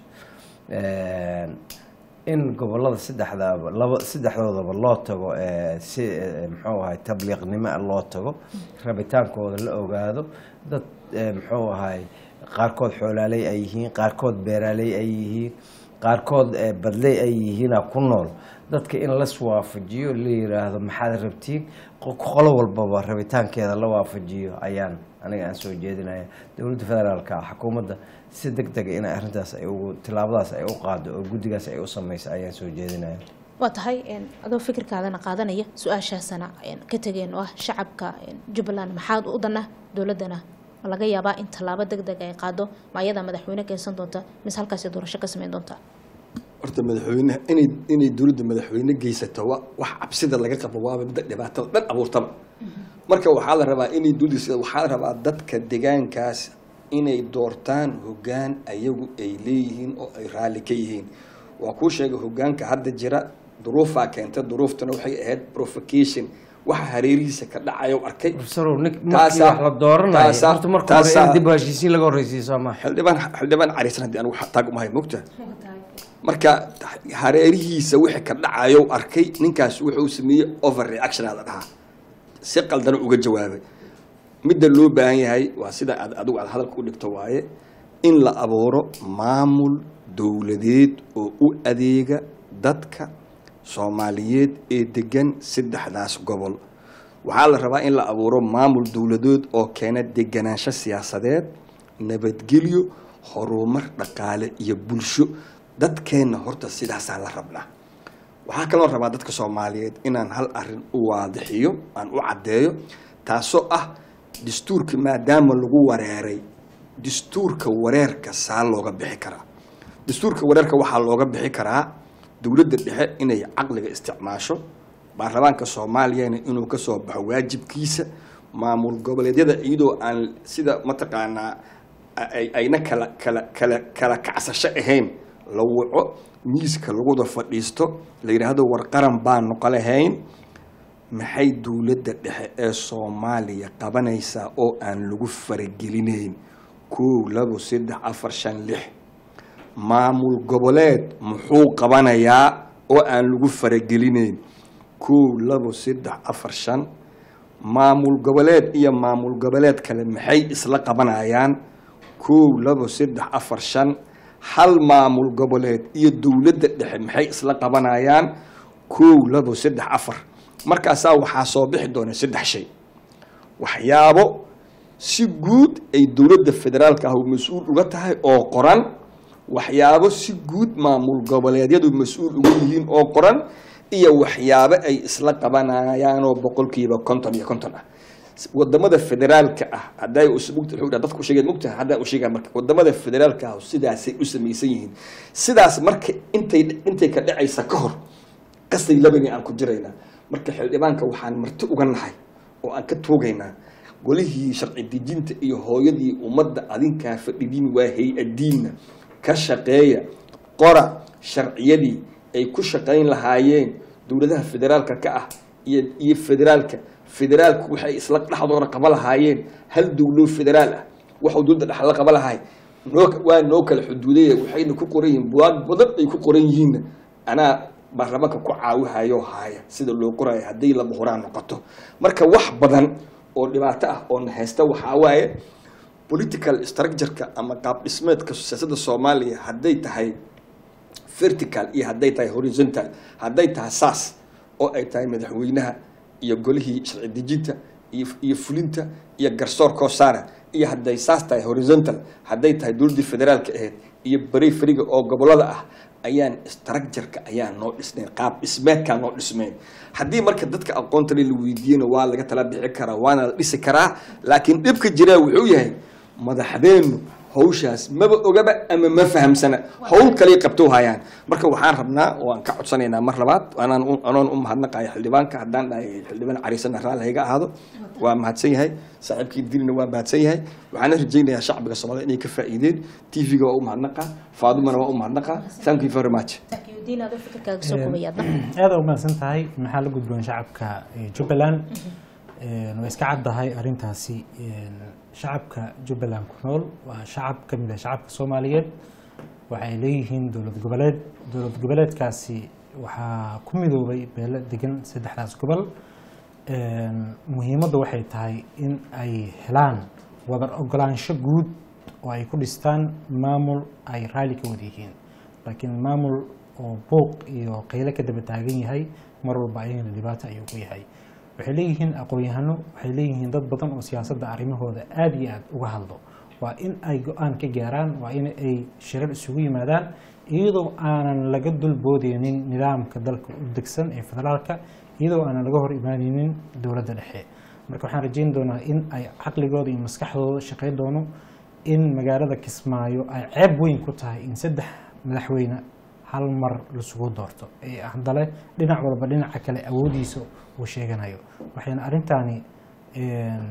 in gobolada saddexdaaba laba saddexdoodaba loo tago eh, si eh, muxuu ahay tabliiqnimo ah loo tago rabitaankooda la ogaado dad eh, muxuu ahay qaarkood xoolaaley ay yihiin qaarkood beeraaley ay yihiin qaarkood eh, badley ay yihiina ku nool dadka in las waafajiyo la yiraahdo maxaad rabtiin qo- qolo walbaba rabitaankeeda la waafajiyo ayaan aniga aan soo jeedinaya dowladda federaalka xukuumadda si deg dega in arrintaas ay ugu tilaabadaas ay u qaado oo guddigaas ay u sameyso ayaan soo jeedinaya waa tahay een, adoo fikirkaadana qaadanaya su-aashaasana een, ka tegeen oo ah shacabka een, jubbaland maxaad u dana dowladana ma laga yaabaa in tallaabo deg deg ay qaado ma ayadaa madaxweyne keensan doonta mise halkaasi doorasho ka sameyn doonta horta madaxweyne inay inay dowladda madaxweyne geysato wa wax cabsida laga qabo waaba midda dhibaatada dhan abuurtaba marka waxaa la rabaa inay dowladda sida waxaa la rabaa dadka deegaankaas inay doortaan hoggaan ayagu ay leeyihiin oo ay raalli ka yihiin waa kuu sheegay hoggaanka hadda jira duruufaa keenta duruuftana waxay ahayd provocation waxa hareerihiisa ka dhacayo arkay profesorow nik markii Taasaa- wax la dooranayo taasaa- horta marka hore taasaa- in dib u heshiisiin laga horreysiiyo soo maha xildhibaan xildhibaan cariisan haddii anigu taag umahay mogta marka hareerihiisa wixii ka dhacayo arkay ninkaas wuxuu sameeyey over reaction aa la dhahaa si qaldana uga jawaabay midda loo baahan yahay waa sida aad adigu aad hadalka u dhigto waaye in la abuuro maamul dowladeed oo u adeega dadka soomaaliyeed ee degan saddexdaas gobol waxaa la rabaa in la abuuro maamul dowladeed oo keena deganaansho siyaasadeed nabadgelyo horumar dhaqaale iyo bulsho dadkeenna horta sidaasaa la rabnaa waxaa kaloo rabaa dadka soomaaliyeed inaan hal arin u waadixiyo aan u caddeeyo taasoo ah dastuurka maadaama lagu wareeray dastuurka wareerka saa looga bixi karaa dastuurka wareerka waxaa looga bixi karaa dowladda dhexe inay caqliga isticmaasho baarlamaanka soomaaliyana inuu ka soo baxo waajibkiisa maamul goboleedyada iyadoo aan sida mataqaanaa ay- ayna kala kala kala kala kacsasho ahayn la waco miiska lagu wada fadhiisto la yidhaahdo war qaran baan noqo lahayn maxay dowladda dhexe ee soomaaliya qabanaysaa oo aan lagu faragelinayn kow labo saddex afar shan lix maamul goboleed muxuu qabanayaa oo aan lagu faragelinayn kow labo saddex afar shan maamul goboleed iyo maamul goboleed kale maxay isla qabanayaan kow labo saddex afar shan hal maamul goboleed iyo dowladda dhexe maxay isla qabanayaan kow labo saddex afar markaasaa waxaa soo bixi doona saddex shay waxyaabo si guud ay dowladda federaalka ah mas-uul uga tahay oo qoran waxyaabo si guud maamul goboleedyadu mas-uul uga yihiin oo qoran iyo waxyaabo ay isla qabanayaanoo boqolkiiba konton iyo konton ah wadamada federaalka ah haday dadku sheegeen mugtaha haddaan u sheegaa marka wadamada federaalka ah sidaasay u samaysan yihiin sidaas marka intay intay ka dhacaysa ka hor qasay labani aan ku jiraynaa marka xildhibaanka waxaan marti uga nahay oo aan ka tuugaynaa golihii sharci dejinta iyo hooyadii ummadda adinkaa fadhidiin waa hay-adiinna ka shaqeeya qora sharciyadii ay ku shaqayn lahaayeen dowladaha federaalka ka ah iyo iyo federaalka federaalku waxay isla dhexdooda qaba lahaayeen hal dowlo federaal ah waxuu dowladda dhex la qaba lahay noo waa noo kala xuduudaya waxayna ku qoran yihiin buwaag badan ay ku qoran yihiinna anaa baarlamaanka ku caawihayo haaya sida loo qorayo hadday laba horaan noqoto marka wax badan oo dhibaato ah oo na haysta waxaa waaye political structureka ama qaab dhismeedka siyaasadda soomaaliya hadday tahay vertical iyo hadday tahay horizontal hadday tahay saas oo ay tahay madaxweynaha iyo golihii sharci dejinta iyo iyo fulinta iyo garsoorkoo saara iyo hadday saas tahay horizontal hadday tahay dowladdii federaalka ahayd iyo bari fariga oo gobolada ah ayaan structureka ayaan noo dhisnayn qaab dhismeedkaa noo dhismayn haddii marka dadka aqoonta le la weydiiyena waa laga tala bixi karaa waana la dhisi karaa laakiin dhibka jiraa wuxuu yahay madaxdeennu hawshaas maba ogaba ama ma fahamsana hawl kaley qabto hayaan marka waxaan rabnaa waan ka codsanaynaa mar labaad anaan u- anoon u mahadnaqaya xildhibaanka haddaan dhahay xildhibaan cariisana raalli hayga ahaado waa mahadsan yahay saaxiibkii dilina waa mahadsan yahay waxaana rajaynayaa shacbiga soomaalida inay ka faa'iideen tv-ga waa u mahadnaqaa faadumana waa u mahadnaqaa thank you very much diin aad u fikirkaaga soo kobayaadna aada u mahadsan tahay maxaa la gudboon shacabka eh, jubbaland Een, way iska caddahay arrintaasi een, shacabka jubbaland ku nool waa shacab ka mid ah shacabka soomaaliyeed waxay leeyihiin dowlad goboleed dowlad goboleedkaasi waxaa ku midoobay beelo degan saddexdaas gobol Een, muhiimadda waxay tahay in ay helaan wadar ogolaansho guud oo ay ku dhistaan maamul ay raalli ka wada yihiin laakiin maamul oo buuq iyo qayle ka daba taagan yahay mar walba ayagana dhibaato ayuu ku yahay waxay leeyihiin aqoon-yahano waxay leeyihiin dad badan oo siyaasadda arrimahooda aada iyo aada uga hadlo waa in ay go-aan ka gaaraan waa in ay shirar isugu yimaadaan iyadoo aanan laga dulboodeynin nidaamka dalka u degsan ee federaalka iyadoo aanan laga hor imaaneynin dowladda dhexe marka waxaan rajeyn doonaa in ay caqligooda iyo maskaxdooda shaqayn doono in magaalada kismaayo ay ceeb weyn ku tahay in saddex madaxweyne hal mar lasugu doorto ee haddale dhinac walba dhinaca kale awoodiisa uu sheeganayo waxayna arrintaani een,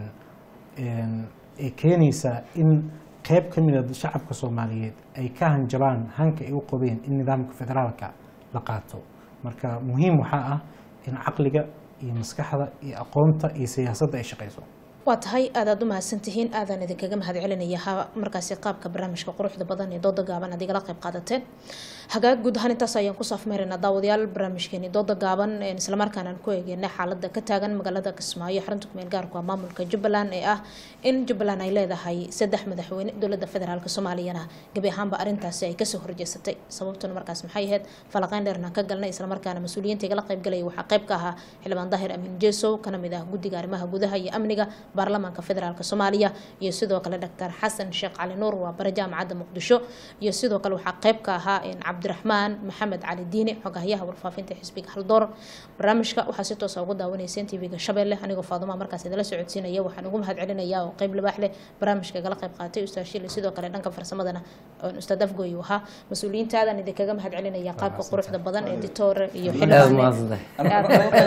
een, ay keenaysaa in qeyb ka mid a shacabka soomaaliyeed ay ka hanjabaan hanka ay u qabeen in nidaamka federaalka la qaato marka muhiim waxaa ah in caqliga iyo maskaxda iyo aqoonta iyo siyaasadda ay shaqayso waa tahay aadaad u mahadsantihiin aadaan idinkaga mahad celinaya ha markaasi qaabka barnaamijka quruxda badan ee dooda gaaban aad igala qayb qaadateen hagaag guud ahaan intaas ayaan ku saafmeeraynaa daawadayaal barnaamijkeeni dooda gaaban een islamarkaana aan ku eegeynay xaalada ka taagan magaalada kismaayo xarunta kumeel gaarku ah maamulka jubbaland ee ah in jubbaland ay leedahay saddex madaxweyne dowlada federaalk soomaaliyana gebi ahaanba arintaasi ay kasoo horjeesatay sababtuna markaas maxay ahayd falaqeyn dheerna ka galnay islamarkaana mas-uuliyiinta igala qayb galaya waxaa qayb ka ahaa xildhibaan daahir amiin jeesow kana mid ah guddiga arrimaha gudaha iyo amniga baarlamaanka federaalk soomaaliya iyo sidoo kale dr xasan sheekh cali nuur waa bare jaamacadda muqdisho iyo sidoo kale waxaa qayb ka ahaa een, cabdiraxmaan maxamed cali diine xogahyaha warfaafinta xisbiga haldoor barnaamijka waxaa si toosa ugu daawanayseen tvga shabeelle anigoo faadumaa markaas idala socodsiinaya waxaan ugu mahad celinaya oo qayb libaax leh barnaamijka igala qayb qaatay ustaad shili sidoo kale dhanka farsamadana oon ustaad afgoy uu ahaa mas-uuliyiintaadan idinkaga mahad celinaya qaabka quruxda badan ee ditore iyo aad xildhibaane mahadsantahay aad uga qayb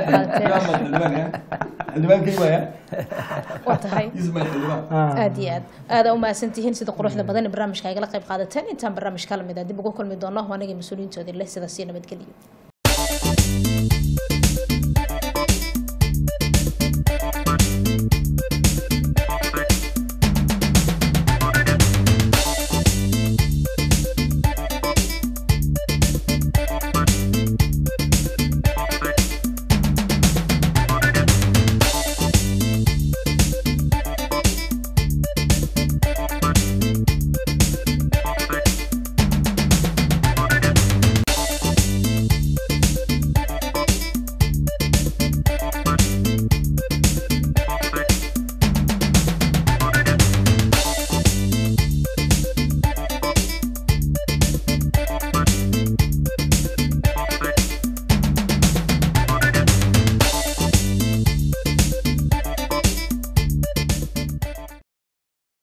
qaateen waa tahay aad iyo aad aada u mahadsantihiin sida quruxda badan ee barnaamijka igala qayb qaadateen intaan barnaamijka lamid ah dib ugu kulmi doono anagii mas-uuliyiintoodii leh sidaas iyo nabadgelyo